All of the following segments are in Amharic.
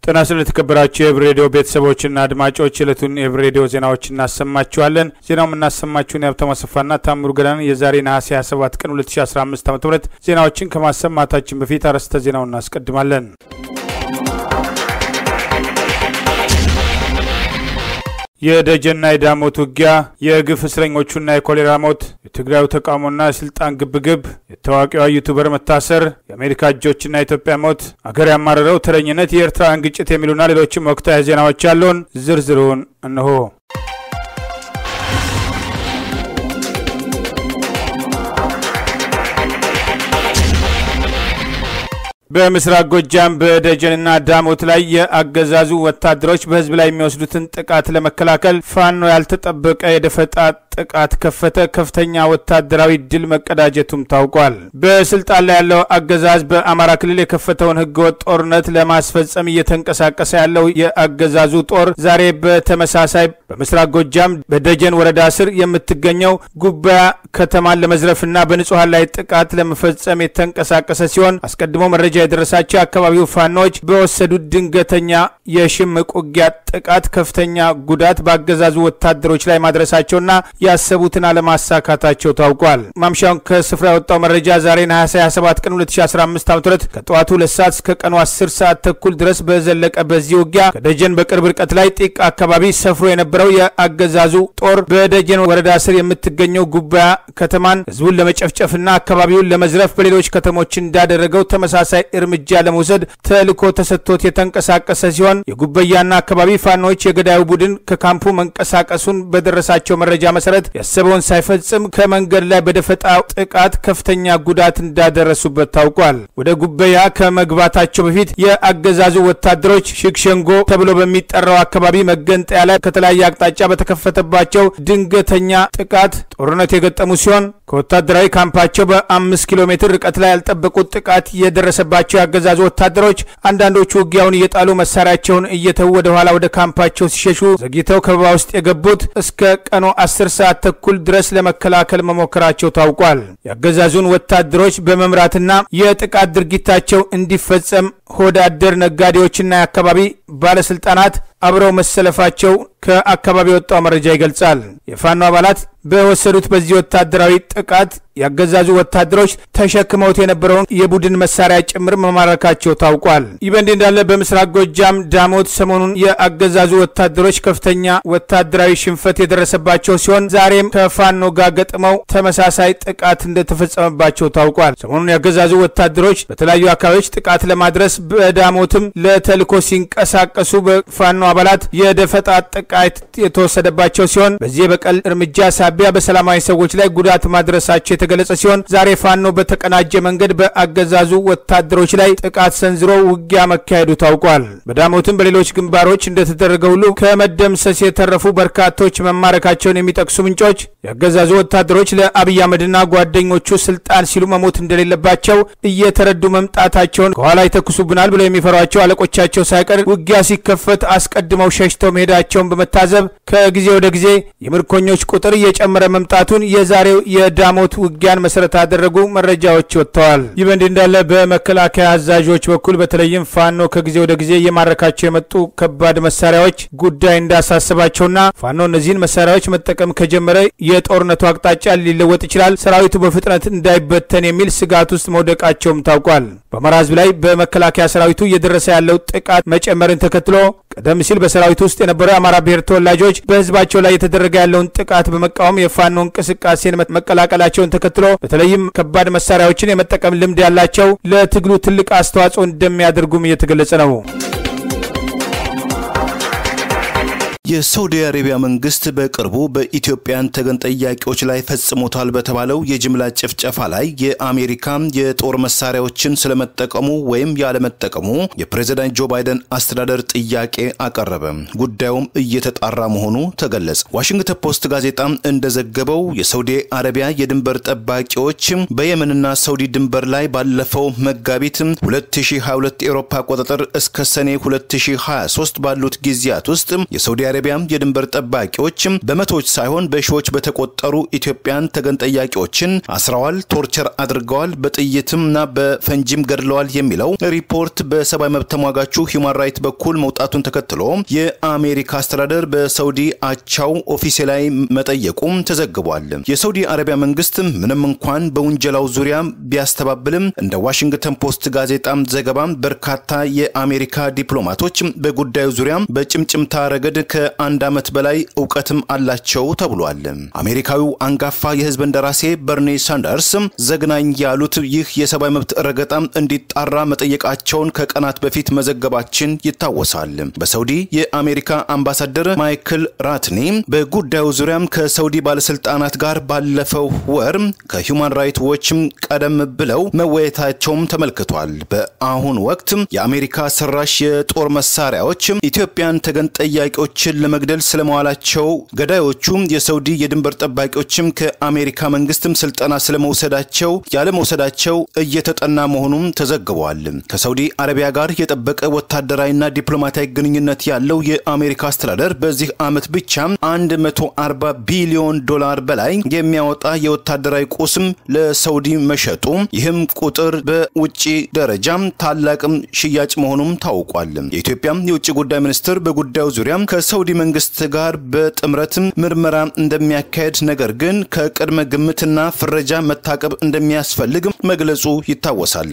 ጤና ይስጥልን የተከበራችሁ የህብር ሬዲዮ ቤተሰቦችና አድማጮች የዕለቱን የህብር ሬዲዮ ዜናዎች እናሰማችኋለን። ዜናው የምናሰማችሁን የሀብታሙ አሰፋና ታምሩ ገዳን የዛሬ ነሐሴ 27 ቀን 2015 ዓ ም ዜናዎችን ከማሰማታችን በፊት አርዕስተ ዜናውን እናስቀድማለን። የደጀንና የዳሞት ውጊያ፣ የግፍ እስረኞቹና የኮሌራ ሞት፣ የትግራዩ ተቃውሞና የስልጣን ግብግብ፣ የታዋቂዋ ዩቱበር መታሰር፣ የአሜሪካ እጆችና የኢትዮጵያ ሞት፣ አገር ያማረረው ተረኝነት፣ የኤርትራውያን ግጭት የሚሉና ሌሎችም ወቅታዊ ዜናዎች ያሉን ዝርዝሩን እነሆ። በምስራቅ ጎጃም በደጀንና ዳሞት ላይ የአገዛዙ ወታደሮች በህዝብ ላይ የሚወስዱትን ጥቃት ለመከላከል ፋኖ ያልተጠበቀ የደፈጣ ጥቃት ከፈተ። ከፍተኛ ወታደራዊ ድል መቀዳጀቱም ታውቋል። በስልጣን ላይ ያለው አገዛዝ በአማራ ክልል የከፈተውን ህገወጥ ጦርነት ለማስፈጸም እየተንቀሳቀሰ ያለው የአገዛዙ ጦር ዛሬ በተመሳሳይ በምስራቅ ጎጃም በደጀን ወረዳ ስር የምትገኘው ጉባኤ ከተማን ለመዝረፍና በንጹሐን ላይ ጥቃት ለመፈጸም የተንቀሳቀሰ ሲሆን አስቀድሞ መረጃ የደረሳቸው የአካባቢው ፋኖች በወሰዱት ድንገተኛ የሽምቅ ውጊያ ጥቃት ከፍተኛ ጉዳት በአገዛዙ ወታደሮች ላይ ማድረሳቸውና ያሰቡትን አለማሳካታቸው ታውቋል። ማምሻውን ከስፍራ የወጣው መረጃ ዛሬ ነሐሴ 27 ቀን 2015 ዓ ም ከጠዋቱ ሁለት ሰዓት እስከ ቀኑ 10 ሰዓት ተኩል ድረስ በዘለቀ በዚህ ውጊያ ከደጀን በቅርብ ርቀት ላይ ጢቅ አካባቢ ሰፍሮ የነበረው የአገዛዙ ጦር በደጀን ወረዳ ስር የምትገኘው ጉባኤ ከተማን ህዝቡን ለመጨፍጨፍና አካባቢውን ለመዝረፍ በሌሎች ከተሞች እንዳደረገው ተመሳሳይ እርምጃ ለመውሰድ ተልዕኮ ተሰጥቶት የተንቀሳቀሰ ሲሆን የጉበያና አካባቢ ፋኖች የገዳዩ ቡድን ከካምፑ መንቀሳቀሱን በደረሳቸው መረጃ መሰረት ያሰበውን ሳይፈጽም ከመንገድ ላይ በደፈጣ ጥቃት ከፍተኛ ጉዳት እንዳደረሱበት ታውቋል። ወደ ጉበያ ከመግባታቸው በፊት የአገዛዙ ወታደሮች ሽክሸንጎ ተብሎ በሚጠራው አካባቢ መገንጠያ ላይ ከተለያየ አቅጣጫ በተከፈተባቸው ድንገተኛ ጥቃት ጦርነት የገጠሙ ሲሆን ከወታደራዊ ካምፓቸው በአምስት ኪሎ ሜትር ርቀት ላይ ያልጠበቁት ጥቃት የደረሰባቸው የአገዛዙ ወታደሮች አንዳንዶቹ ውጊያውን እየጣሉ መሳሪያቸውን እየተዉ ወደ ኋላ ወደ ካምፓቸው ሲሸሹ ዘግይተው ከበባ ውስጥ የገቡት እስከ ቀኑ አስር ሰዓት ተኩል ድረስ ለመከላከል መሞከራቸው ታውቋል። የአገዛዙን ወታደሮች በመምራትና የጥቃት ድርጊታቸው እንዲፈጸም ሆዳደር ነጋዴዎችና የአካባቢ ባለስልጣናት አብረው መሰለፋቸው ከአካባቢ የወጣው መረጃ ይገልጻል። የፋኖ አባላት በወሰዱት በዚህ ወታደራዊ ጥቃት ያገዛዙ ወታደሮች ተሸክመውት የነበረውን የቡድን መሳሪያ ጭምር መማረካቸው ታውቋል። ይህ በእንዲህ እንዳለ በምስራቅ ጎጃም ዳሞት ሰሞኑን የአገዛዙ ወታደሮች ከፍተኛ ወታደራዊ ሽንፈት የደረሰባቸው ሲሆን ዛሬም ከፋኖ ጋር ገጥመው ተመሳሳይ ጥቃት እንደተፈጸመባቸው ታውቋል። ሰሞኑን ያገዛዙ ወታደሮች በተለያዩ አካባቢዎች ጥቃት ለማድረስ በዳሞትም ለተልዕኮ ሲንቀሳቀሱ በፋኖ አባላት የደፈጣ ጥቃት የተወሰደባቸው ሲሆን በዚህ የበቀል እርምጃ ሳቢያ በሰላማዊ ሰዎች ላይ ጉዳት ማድረሳቸው የተገለጸ ሲሆን ዛሬ ፋኖ በተቀናጀ መንገድ በአገዛዙ ወታደሮች ላይ ጥቃት ሰንዝሮ ውጊያ መካሄዱ ታውቋል። በዳሞትም በሌሎች ግንባሮች እንደተደረገ ሁሉ ከመደምሰስ የተረፉ በርካቶች መማረካቸውን የሚጠቅሱ ምንጮች የአገዛዙ ወታደሮች ለአብይ አህመድና ጓደኞቹ ስልጣን ሲሉ መሞት እንደሌለባቸው እየተረዱ መምጣታቸውን ከኋላ ይተኩሱብናል ብለው የሚፈሯቸው አለቆቻቸው ሳይቀር ውጊያ ሲከፈት አስቀድመው ሸሽተው መሄዳቸውን በመታዘብ ከጊዜ ወደ ጊዜ የምርኮኞች ቁጥር እየጨመረ መምጣቱን የዛሬው የዳሞት ውጊያን መሰረት ያደረጉ መረጃዎች ወጥተዋል። ይህ በእንዲህ እንዳለ በመከላከያ አዛዦች በኩል በተለይም ፋኖ ከጊዜ ወደ ጊዜ እየማረካቸው የመጡ ከባድ መሳሪያዎች ጉዳይ እንዳሳሰባቸውና ፋኖ እነዚህን መሳሪያዎች መጠቀም ከጀመረ የጦርነቱ አቅጣጫ ሊለወጥ ይችላል፣ ሰራዊቱ በፍጥነት እንዳይበተን የሚል ስጋት ውስጥ መውደቃቸውም ታውቋል። በአማራ ሕዝብ ላይ በመከላከያ ሰራዊቱ እየደረሰ ያለው ጥቃት መጨመርን ተከትሎ ቀደም ሲል በሰራዊቱ ውስጥ የነበሩ የአማራ ብሔር ተወላጆች በህዝባቸው ላይ የተደረገ ያለውን ጥቃት በመቃወም የፋኖ እንቅስቃሴን መቀላቀላቸውን ተከትሎ በተለይም ከባድ መሳሪያዎችን የመጠቀም ልምድ ያላቸው ለትግሉ ትልቅ አስተዋጽኦ እንደሚያደርጉም እየተገለጸ ነው። የሳውዲ አረቢያ መንግስት በቅርቡ በኢትዮጵያን ተገን ጠያቂዎች ላይ ፈጽሞታል በተባለው የጅምላ ጭፍጨፋ ላይ የአሜሪካ የጦር መሳሪያዎችን ስለመጠቀሙ ወይም ያለመጠቀሙ የፕሬዝዳንት ጆ ባይደን አስተዳደር ጥያቄ አቀረበ። ጉዳዩም እየተጣራ መሆኑ ተገለጸ። ዋሽንግተን ፖስት ጋዜጣ እንደዘገበው የሳውዲ አረቢያ የድንበር ጠባቂዎች በየመንና ሳውዲ ድንበር ላይ ባለፈው መጋቢት 2022 ኤሮፓ አቆጣጠር እስከ ሰኔ 2023 ባሉት ጊዜያት ውስጥ የሳውዲ አረቢያ የድንበር ጠባቂዎች በመቶዎች ሳይሆን በሺዎች በተቆጠሩ ኢትዮጵያን ተገን ጠያቂዎችን አስረዋል፣ ቶርቸር አድርገዋል፣ በጥይትምና በፈንጂም ገድለዋል የሚለው ሪፖርት በሰብአዊ መብት ተሟጋቹ ሂውማን ራይት በኩል መውጣቱን ተከትሎ የአሜሪካ አስተዳደር በሳውዲ አቻው ኦፊሴላዊ መጠየቁም ተዘግቧል። የሳውዲ አረቢያ መንግስት ምንም እንኳን በውንጀላው ዙሪያ ቢያስተባብልም እንደ ዋሽንግተን ፖስት ጋዜጣ ዘገባ በርካታ የአሜሪካ ዲፕሎማቶች በጉዳዩ ዙሪያ በጭምጭምታ ረገድ ከአንድ ዓመት በላይ እውቀትም አላቸው ተብሏል። አሜሪካዊው አንጋፋ የህዝብ እንደራሴ በርኒ ሳንደርስ ዘግናኝ ያሉት ይህ የሰብአዊ መብት ረገጣ እንዲጣራ መጠየቃቸውን ከቀናት በፊት መዘገባችን ይታወሳል። በሳውዲ የአሜሪካ አምባሳደር ማይክል ራትኒ በጉዳዩ ዙሪያም ከሳውዲ ባለስልጣናት ጋር ባለፈው ወር ከሂውማን ራይት ዎችም ቀደም ብለው መወያየታቸውም ተመልክቷል። በአሁን ወቅት የአሜሪካ ሰራሽ የጦር መሳሪያዎች ኢትዮጵያን ተገን ጠያቂዎችን ለመግደል ስለመዋላቸው፣ ገዳዮቹ የሳውዲ የድንበር ጠባቂዎችም ከአሜሪካ መንግስትም ስልጠና ስለመውሰዳቸው ያለመውሰዳቸው እየተጠና መሆኑም ተዘግቧል። ከሳውዲ አረቢያ ጋር የጠበቀ ወታደራዊና ዲፕሎማሲያዊ ግንኙነት ያለው የአሜሪካ አስተዳደር በዚህ ዓመት ብቻ 140 ቢሊዮን ዶላር በላይ የሚያወጣ የወታደራዊ ቁስም ለሳውዲ መሸጡ ይህም ቁጥር በውጭ ደረጃም ታላቅም ሽያጭ መሆኑም ታውቋል። የኢትዮጵያ የውጭ ጉዳይ ሚኒስትር በጉዳዩ ዙሪያ ከሳውዲ መንግስት ጋር በጥምረት ምርመራ እንደሚያካሄድ ነገር ግን ከቅድመ ግምትና ፍረጃ መታቀብ እንደሚያስፈልግ መግለጹ ይታወሳል።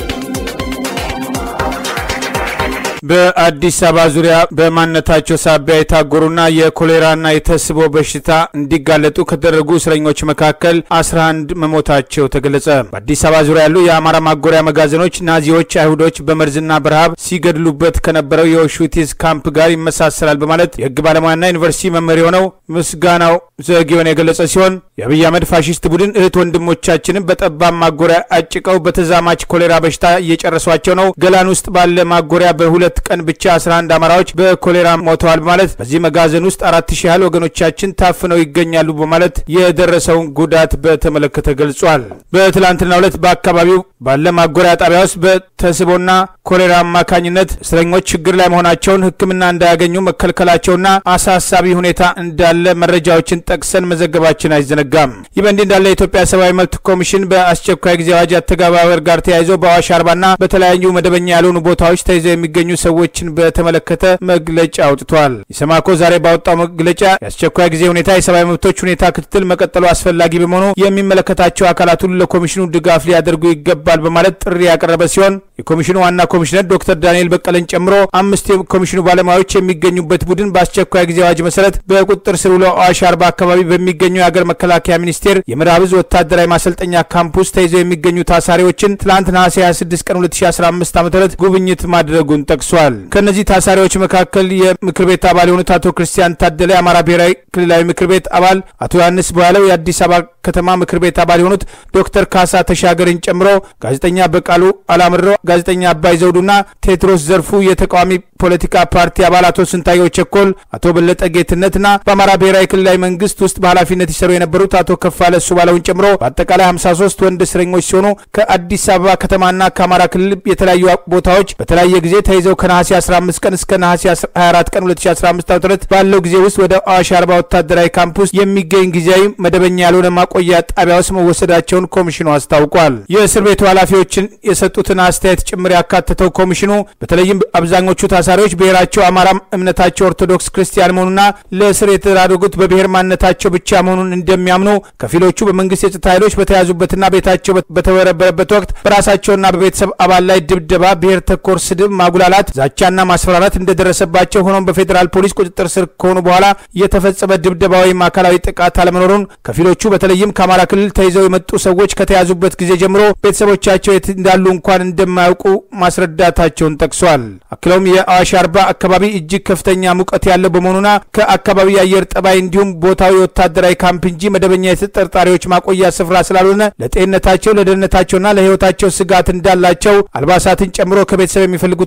በአዲስ አበባ ዙሪያ በማንነታቸው ሳቢያ የታጎሩና የኮሌራና የተስቦ በሽታ እንዲጋለጡ ከተደረጉ እስረኞች መካከል 11 መሞታቸው ተገለጸ። በአዲስ አበባ ዙሪያ ያሉ የአማራ ማጎሪያ መጋዘኖች ናዚዎች አይሁዶች በመርዝና በረሃብ ሲገድሉበት ከነበረው የኦሽዊትዝ ካምፕ ጋር ይመሳሰላል በማለት የህግ ባለሙያና ዩኒቨርሲቲ መምህር የሆነው ምስጋናው ዘጊዮን የገለጸ ሲሆን የአብይ አህመድ ፋሽስት ቡድን እህት ወንድሞቻችንን በጠባብ ማጎሪያ አጭቀው በተዛማች ኮሌራ በሽታ እየጨረሷቸው ነው። ገላን ውስጥ ባለ ማጎሪያ በሁለት ቀን ብቻ 11 አማራዎች በኮሌራ ሞተዋል በማለት በዚህ መጋዘን ውስጥ አራት ሺህ ያህል ወገኖቻችን ታፍነው ይገኛሉ በማለት የደረሰውን ጉዳት በተመለከተ ገልጿል። በትላንትናው ዕለት በአካባቢው ባለ ማጎሪያ ጣቢያ ውስጥ በተስቦና ኮሌራ አማካኝነት እስረኞች ችግር ላይ መሆናቸውን ሕክምና እንዳያገኙ መከልከላቸውና አሳሳቢ ሁኔታ እንዳለ መረጃዎችን ጠቅሰን መዘገባችን አይዘነጋም። ይህ በእንዲህ እንዳለ የኢትዮጵያ ሰብአዊ መብት ኮሚሽን በአስቸኳይ ጊዜ አዋጅ አተገባበር ጋር ተያይዞ በአዋሽ አርባና በተለያዩ መደበኛ ያልሆኑ ቦታዎች ተይዘው የሚገኙ ሰዎችን በተመለከተ መግለጫ አውጥቷል። ኢሰማኮ ዛሬ ባወጣው መግለጫ የአስቸኳይ ጊዜ ሁኔታ የሰብአዊ መብቶች ሁኔታ ክትትል መቀጠሉ አስፈላጊ በመሆኑ የሚመለከታቸው አካላት ሁሉ ለኮሚሽኑ ድጋፍ ሊያደርጉ ይገባል በማለት ጥሪ ያቀረበ ሲሆን የኮሚሽኑ ዋና ኮሚሽነር ዶክተር ዳንኤል በቀለን ጨምሮ አምስት የኮሚሽኑ ባለሙያዎች የሚገኙበት ቡድን በአስቸኳይ ጊዜ አዋጅ መሰረት በቁጥጥር ስር ውለው አዋሽ አርባ አካባቢ በሚገኘው የሀገር መከላከያ ሚኒስቴር የምዕራብ ዕዝ ወታደራዊ ማሰልጠኛ ካምፕ ውስጥ ተይዘው የሚገኙ ታሳሪዎችን ትላንት ነሐሴ 26 ቀን 2015 ዓ ም ጉብኝት ማድረጉን ጠቅሷል። ከእነዚህ ታሳሪዎች መካከል የምክር ቤት አባል የሆኑት አቶ ክርስቲያን ታደለ የአማራ ብሔራዊ ክልላዊ ምክር ቤት አባል፣ አቶ ዮሐንስ በኋላው የአዲስ አበባ ከተማ ምክር ቤት አባል የሆኑት ዶክተር ካሳ ተሻገርን ጨምሮ ጋዜጠኛ በቃሉ አላምሮ፣ ጋዜጠኛ አባይ ዘውዱና ቴድሮስ ዘርፉ የተቃዋሚ ፖለቲካ ፓርቲ አባል አቶ ስንታየው ቸኮል፣ አቶ በለጠ ጌትነትና በአማራ ብሔራዊ ክልላዊ መንግስት ውስጥ በኃላፊነት ይሰሩ የነበሩት አቶ ከፋለ እሱ ባለውን ጨምሮ በአጠቃላይ 53 ወንድ እስረኞች ሲሆኑ ከአዲስ አበባ ከተማና ከአማራ ክልል የተለያዩ ቦታዎች በተለያየ ጊዜ ተይዘው ከነሐሴ 15 ቀን እስከ ነሐሴ 24 ቀን 2015 ዓ.ም ባለው ጊዜ ውስጥ ወደ አዋሽ አርባ ወታደራዊ ካምፕ ውስጥ የሚገኝ ጊዜያዊ መደበኛ ያልሆነ ማቆያ ጣቢያ ውስጥ መወሰዳቸውን ኮሚሽኑ አስታውቋል። የእስር ቤቱ ኃላፊዎችን የሰጡትን አስተያየት ጭምር ያካተተው ኮሚሽኑ በተለይም አብዛኞቹ ታሳሪዎች ብሔራቸው አማራ፣ እምነታቸው ኦርቶዶክስ ክርስቲያን መሆኑና ለእስር የተዳረጉት በብሔር ማንነታቸው ብቻ መሆኑን እንደሚያምኑ፣ ከፊሎቹ በመንግስት የጸጥታ ኃይሎች በተያዙበትና ቤታቸው በተበረበረበት ወቅት በራሳቸውና በቤተሰብ አባል ላይ ድብደባ፣ ብሔር ተኮር ስድብ፣ ማጉላላት፣ ዛቻና ማስፈራራት እንደደረሰባቸው ሆኖም በፌዴራል ፖሊስ ቁጥጥር ስር ከሆኑ በኋላ የተፈጸመ ድብደባ ወይም አካላዊ ጥቃት አለመኖሩን ከፊሎቹ በተለይም ከአማራ ክልል ተይዘው የመጡ ሰዎች ከተያዙበት ጊዜ ጀምሮ ቤተሰቦቻቸው የት እንዳሉ እንኳን እንደማያውቁ ማስረዳታቸውን ጠቅሷል። አክለውም የአዋሽ አርባ አካባቢ እጅግ ከፍተኛ ሙቀት ያለው በመሆኑና ከአካባቢ የአየር ጠባይ እንዲሁም ቦታው የወታደራዊ ካምፕ እንጂ መደበኛ የተጠርጣሪዎች ማቆያ ስፍራ ስላልሆነ ለጤንነታቸው ለደህንነታቸውና ለሕይወታቸው ስጋት እንዳላቸው አልባሳትን ጨምሮ ከቤተሰብ የሚፈልጉትን አቅርቦት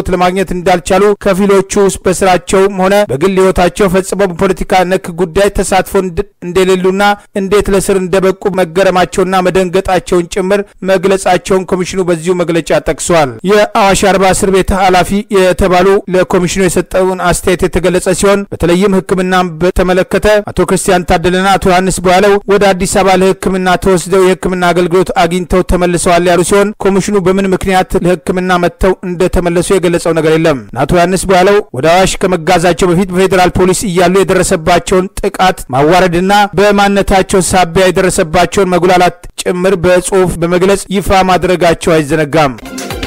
አገልግሎት ለማግኘት እንዳልቻሉ፣ ከፊሎቹ በስራቸውም ሆነ በግል ህይወታቸው ፈጽመው በፖለቲካ ነክ ጉዳይ ተሳትፎ እንደሌሉና እንዴት ለስር እንደበቁ መገረማቸውና መደንገጣቸውን ጭምር መግለጻቸውን ኮሚሽኑ በዚሁ መግለጫ ጠቅሷል። የአዋሽ አርባ እስር ቤት ኃላፊ የተባሉ ለኮሚሽኑ የሰጠውን አስተያየት የተገለጸ ሲሆን በተለይም ሕክምናን በተመለከተ አቶ ክርስቲያን ታደለና አቶ ዮሐንስ በኋለው ወደ አዲስ አበባ ለሕክምና ተወስደው የሕክምና አገልግሎት አግኝተው ተመልሰዋል ያሉ ሲሆን ኮሚሽኑ በምን ምክንያት ለሕክምና መጥተው እንደተመለሱ የገለጸው ነገር የለም። አቶ ዮሐንስ በኋለው ወደ አዋሽ ከመጋዛቸው በፊት በፌዴራል ፖሊስ እያሉ የደረሰባቸውን ጥቃት ማዋረድና በማንነታቸው ሳቢያ የደረሰባቸውን መጉላላት ጭምር በጽሁፍ በመግለጽ ይፋ ማድረጋቸው አይዘነጋም።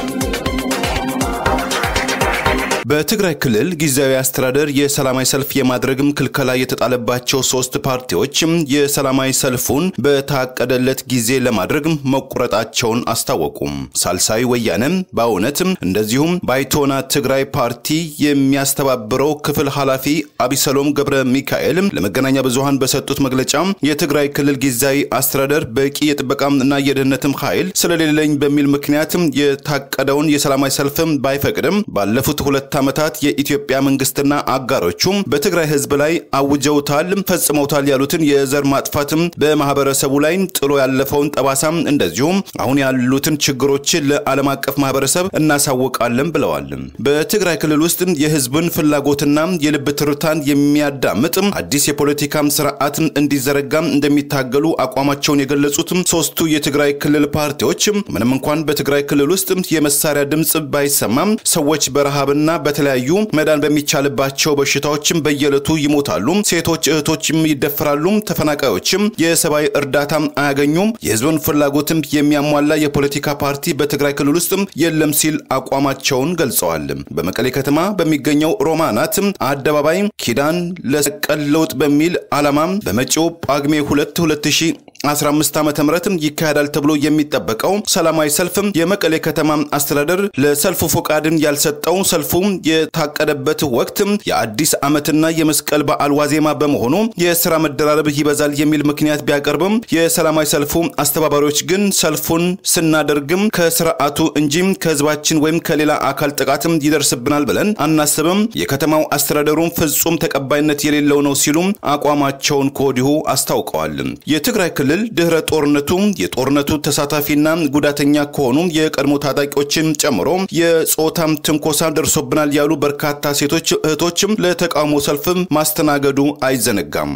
በትግራይ ክልል ጊዜያዊ አስተዳደር የሰላማዊ ሰልፍ የማድረግም ክልከላ የተጣለባቸው ሶስት ፓርቲዎች የሰላማዊ ሰልፉን በታቀደለት ጊዜ ለማድረግ መቁረጣቸውን አስታወቁም። ሳልሳዊ ወያነም በእውነት እንደዚሁም ባይቶና ትግራይ ፓርቲ የሚያስተባብረው ክፍል ኃላፊ አቢሰሎም ገብረ ሚካኤል ለመገናኛ ብዙሃን በሰጡት መግለጫ የትግራይ ክልል ጊዜያዊ አስተዳደር በቂ የጥበቃም እና የደህንነትም ኃይል ስለሌለኝ በሚል ምክንያት የታቀደውን የሰላማዊ ሰልፍም ባይፈቅድም ባለፉት ሁለት ዓመታት የኢትዮጵያ መንግስትና አጋሮቹም በትግራይ ህዝብ ላይ አውጀውታል፣ ፈጽመውታል ያሉትን የዘር ማጥፋትም በማህበረሰቡ ላይ ጥሎ ያለፈውን ጠባሳም እንደዚሁም አሁን ያሉትን ችግሮችን ለዓለም አቀፍ ማህበረሰብ እናሳውቃለን ብለዋል። በትግራይ ክልል ውስጥ የህዝብን ፍላጎትና የልብ ትርታን የሚያዳምጥ አዲስ የፖለቲካም ስርዓት እንዲዘረጋም እንደሚታገሉ አቋማቸውን የገለጹት ሶስቱ የትግራይ ክልል ፓርቲዎች ምንም እንኳን በትግራይ ክልል ውስጥ የመሳሪያ ድምፅ ባይሰማም ሰዎች በረሃብና በተለያዩ መዳን በሚቻልባቸው በሽታዎችም በየዕለቱ ይሞታሉ። ሴቶች እህቶችም ይደፈራሉ። ተፈናቃዮችም የሰብአዊ እርዳታም አያገኙም። የህዝብን ፍላጎትም የሚያሟላ የፖለቲካ ፓርቲ በትግራይ ክልል ውስጥም የለም ሲል አቋማቸውን ገልጸዋል። በመቀሌ ከተማ በሚገኘው ሮማናት አደባባይ ኪዳን ለሰቀል ለውጥ በሚል ዓላማ በመጪው ጳጉሜ 2 2015 ዓ ም ይካሄዳል ተብሎ የሚጠበቀው ሰላማዊ ሰልፍም የመቀሌ ከተማ አስተዳደር ለሰልፉ ፈቃድን ያልሰጠው ሰልፉ የታቀደበት ወቅት የአዲስ ዓመትና የመስቀል በዓል ዋዜማ በመሆኑ የስራ መደራረብ ይበዛል የሚል ምክንያት ቢያቀርብም የሰላማዊ ሰልፉ አስተባባሪዎች ግን ሰልፉን ስናደርግም ከስርዓቱ እንጂ ከህዝባችን ወይም ከሌላ አካል ጥቃትም ይደርስብናል ብለን አናስብም፣ የከተማው አስተዳደሩም ፍጹም ተቀባይነት የሌለው ነው ሲሉ አቋማቸውን ከወዲሁ አስታውቀዋል። የትግራይ ክልል ድህረ ጦርነቱ የጦርነቱ ተሳታፊና ጉዳተኛ ከሆኑ የቀድሞ ታጣቂዎችን ጨምሮ የጾታም ትንኮሳ ደርሶብናል ያሉ በርካታ ሴቶች እህቶችም ለተቃውሞ ሰልፍም ማስተናገዱ አይዘነጋም።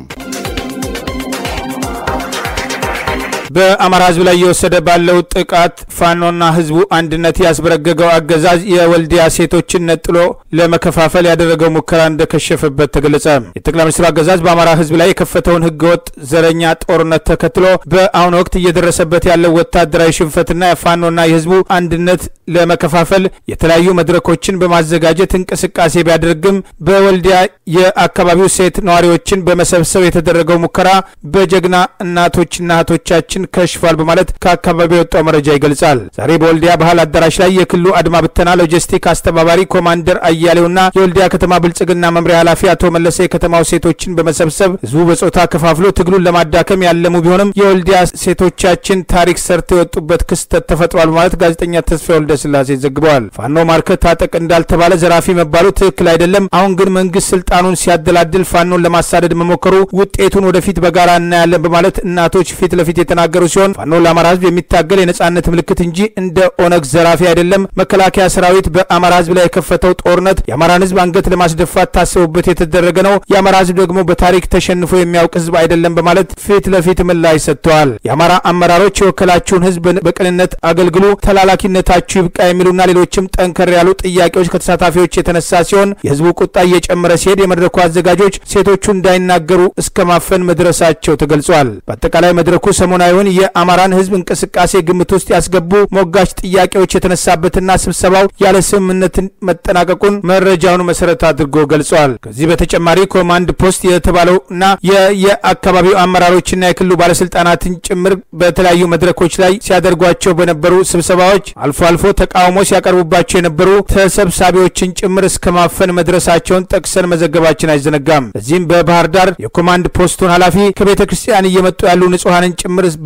በአማራ ህዝብ ላይ እየወሰደ ባለው ጥቃት ፋኖና ህዝቡ አንድነት ያስበረገገው አገዛዝ የወልዲያ ሴቶችን ነጥሎ ለመከፋፈል ያደረገው ሙከራ እንደከሸፈበት ተገለጸ። የጠቅላይ ሚኒስትሩ አገዛዝ በአማራ ህዝብ ላይ የከፈተውን ህገወጥ ዘረኛ ጦርነት ተከትሎ በአሁኑ ወቅት እየደረሰበት ያለው ወታደራዊ ሽንፈትና የፋኖና የህዝቡ አንድነት ለመከፋፈል የተለያዩ መድረኮችን በማዘጋጀት እንቅስቃሴ ቢያደርግም በወልዲያ የአካባቢው ሴት ነዋሪዎችን በመሰብሰብ የተደረገው ሙከራ በጀግና እናቶችና እህቶቻችን ከሽፏል በማለት ከአካባቢው የወጣው መረጃ ይገልጻል። ዛሬ በወልዲያ ባህል አዳራሽ ላይ የክልሉ አድማ ብተና ሎጂስቲክ አስተባባሪ ኮማንደር አያሌውና የወልዲያ ከተማ ብልጽግና መምሪያ ኃላፊ አቶ መለሰ የከተማው ሴቶችን በመሰብሰብ ህዝቡ በጾታ ከፋፍሎ ትግሉን ለማዳከም ያለሙ ቢሆንም የወልዲያ ሴቶቻችን ታሪክ ሰርተው የወጡበት ክስተት ተፈጥሯል በማለት ጋዜጠኛ ተስፋ ወልደ ስላሴ ዘግበዋል። ፋኖ ማርከት ታጠቅ እንዳልተባለ ዘራፊ መባሉ ትክክል አይደለም። አሁን ግን መንግስት ስልጣኑን ሲያደላድል ፋኖን ለማሳደድ መሞከሩ ውጤቱን ወደፊት በጋራ እናያለን በማለት እናቶች ፊት ለፊት የተናገሩ ሲሆን ፋኖ ለአማራ ህዝብ የሚታገል የነጻነት ምልክት እንጂ እንደ ኦነግ ዘራፊ አይደለም። መከላከያ ሰራዊት በአማራ ህዝብ ላይ የከፈተው ጦርነት የአማራን ህዝብ አንገት ለማስደፋት ታስቦበት የተደረገ ነው። የአማራ ህዝብ ደግሞ በታሪክ ተሸንፎ የሚያውቅ ህዝብ አይደለም በማለት ፊት ለፊት ምላሽ ሰጥተዋል። የአማራ አመራሮች የወከላችሁን ህዝብ በቅንነት አገልግሉ፣ ተላላኪነታችሁ ይብቃ የሚሉና ሌሎችም ጠንከር ያሉ ጥያቄዎች ከተሳታፊዎች የተነሳ ሲሆን የህዝቡ ቁጣ እየጨመረ ሲሄድ የመድረኩ አዘጋጆች ሴቶቹ እንዳይናገሩ እስከ ማፈን መድረሳቸው ተገልጿል። በአጠቃላይ መድረኩ ሰሞናዊውን የአማራን ህዝብ እንቅስቃሴ ግምት ውስጥ ያስገቡ ሞጋች ጥያቄዎች የተነሳበትና ስብሰባው ያለ ስምምነት መጠናቀቁን መረጃውን መሰረት አድርጎ ገልጿል። ከዚህ በተጨማሪ ኮማንድ ፖስት የተባለውና የየአካባቢው አመራሮችና የክልሉ ባለስልጣናትን ጭምር በተለያዩ መድረኮች ላይ ሲያደርጓቸው በነበሩ ስብሰባዎች አልፎ አልፎ ተቃውሞ ሲያቀርቡባቸው የነበሩ ተሰብሳቢዎችን ጭምር እስከ ማፈን መድረሳቸውን ጠቅሰን መዘገባችን አይዘነጋም። በዚህም በባህር ዳር የኮማንድ ፖስቱን ኃላፊ ከቤተ ክርስቲያን እየመጡ ያሉ ንጹሐንን ጭምር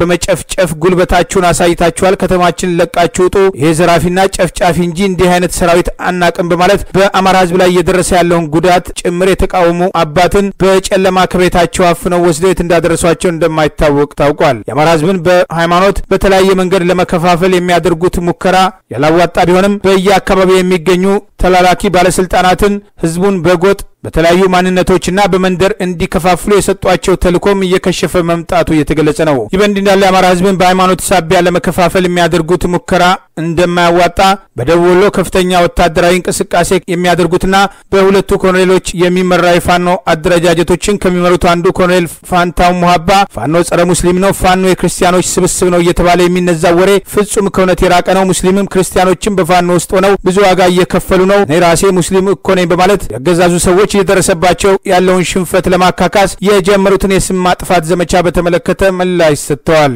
በመጨፍጨፍ ጉልበታችሁን አሳይታችኋል፣ ከተማችን ለቃችሁ ውጡ፣ ይሄ ዘራፊና ጨፍጫፊ እንጂ እንዲህ አይነት ሰራዊት አናቅም በማለት በአማራ ህዝብ ላይ እየደረሰ ያለውን ጉዳት ጭምር የተቃወሙ አባትን በጨለማ ከቤታቸው አፍነው ወስደው የት እንዳደረሷቸው እንደማይታወቅ ታውቋል። የአማራ ህዝብን በሃይማኖት በተለያየ መንገድ ለመከፋፈል የሚያደርጉት ሙከራ ያላዋጣ ቢሆንም በየአካባቢው የሚገኙ ተላላኪ ባለስልጣናትን ህዝቡን በጎጥ በተለያዩ ማንነቶችና በመንደር እንዲከፋፍሉ የሰጧቸው ተልእኮም እየከሸፈ መምጣቱ እየተገለጸ ነው። ይህ በእንዲህ እንዳለ የአማራ ህዝብን በሃይማኖት ሳቢያ ለመከፋፈል የሚያደርጉት ሙከራ እንደማያዋጣ በደቡብ ወሎ ከፍተኛ ወታደራዊ እንቅስቃሴ የሚያደርጉትና በሁለቱ ኮሎኔሎች የሚመራ የፋኖ አደረጃጀቶችን ከሚመሩት አንዱ ኮሎኔል ፋንታው ሙሀባ ፋኖ ጸረ ሙስሊም ነው፣ ፋኖ የክርስቲያኖች ስብስብ ነው እየተባለ የሚነዛው ወሬ ፍጹም ከእውነት የራቀ ነው። ሙስሊምም ክርስቲያኖችም በፋኖ ውስጥ ሆነው ብዙ ዋጋ እየከፈሉ ነው። እኔ ራሴ ሙስሊም እኮ ነኝ በማለት ያገዛዙ ሰዎች እየደረሰባቸው ያለውን ሽንፈት ለማካካስ የጀመሩትን የስም ማጥፋት ዘመቻ በተመለከተ ምላሽ ሰጥተዋል።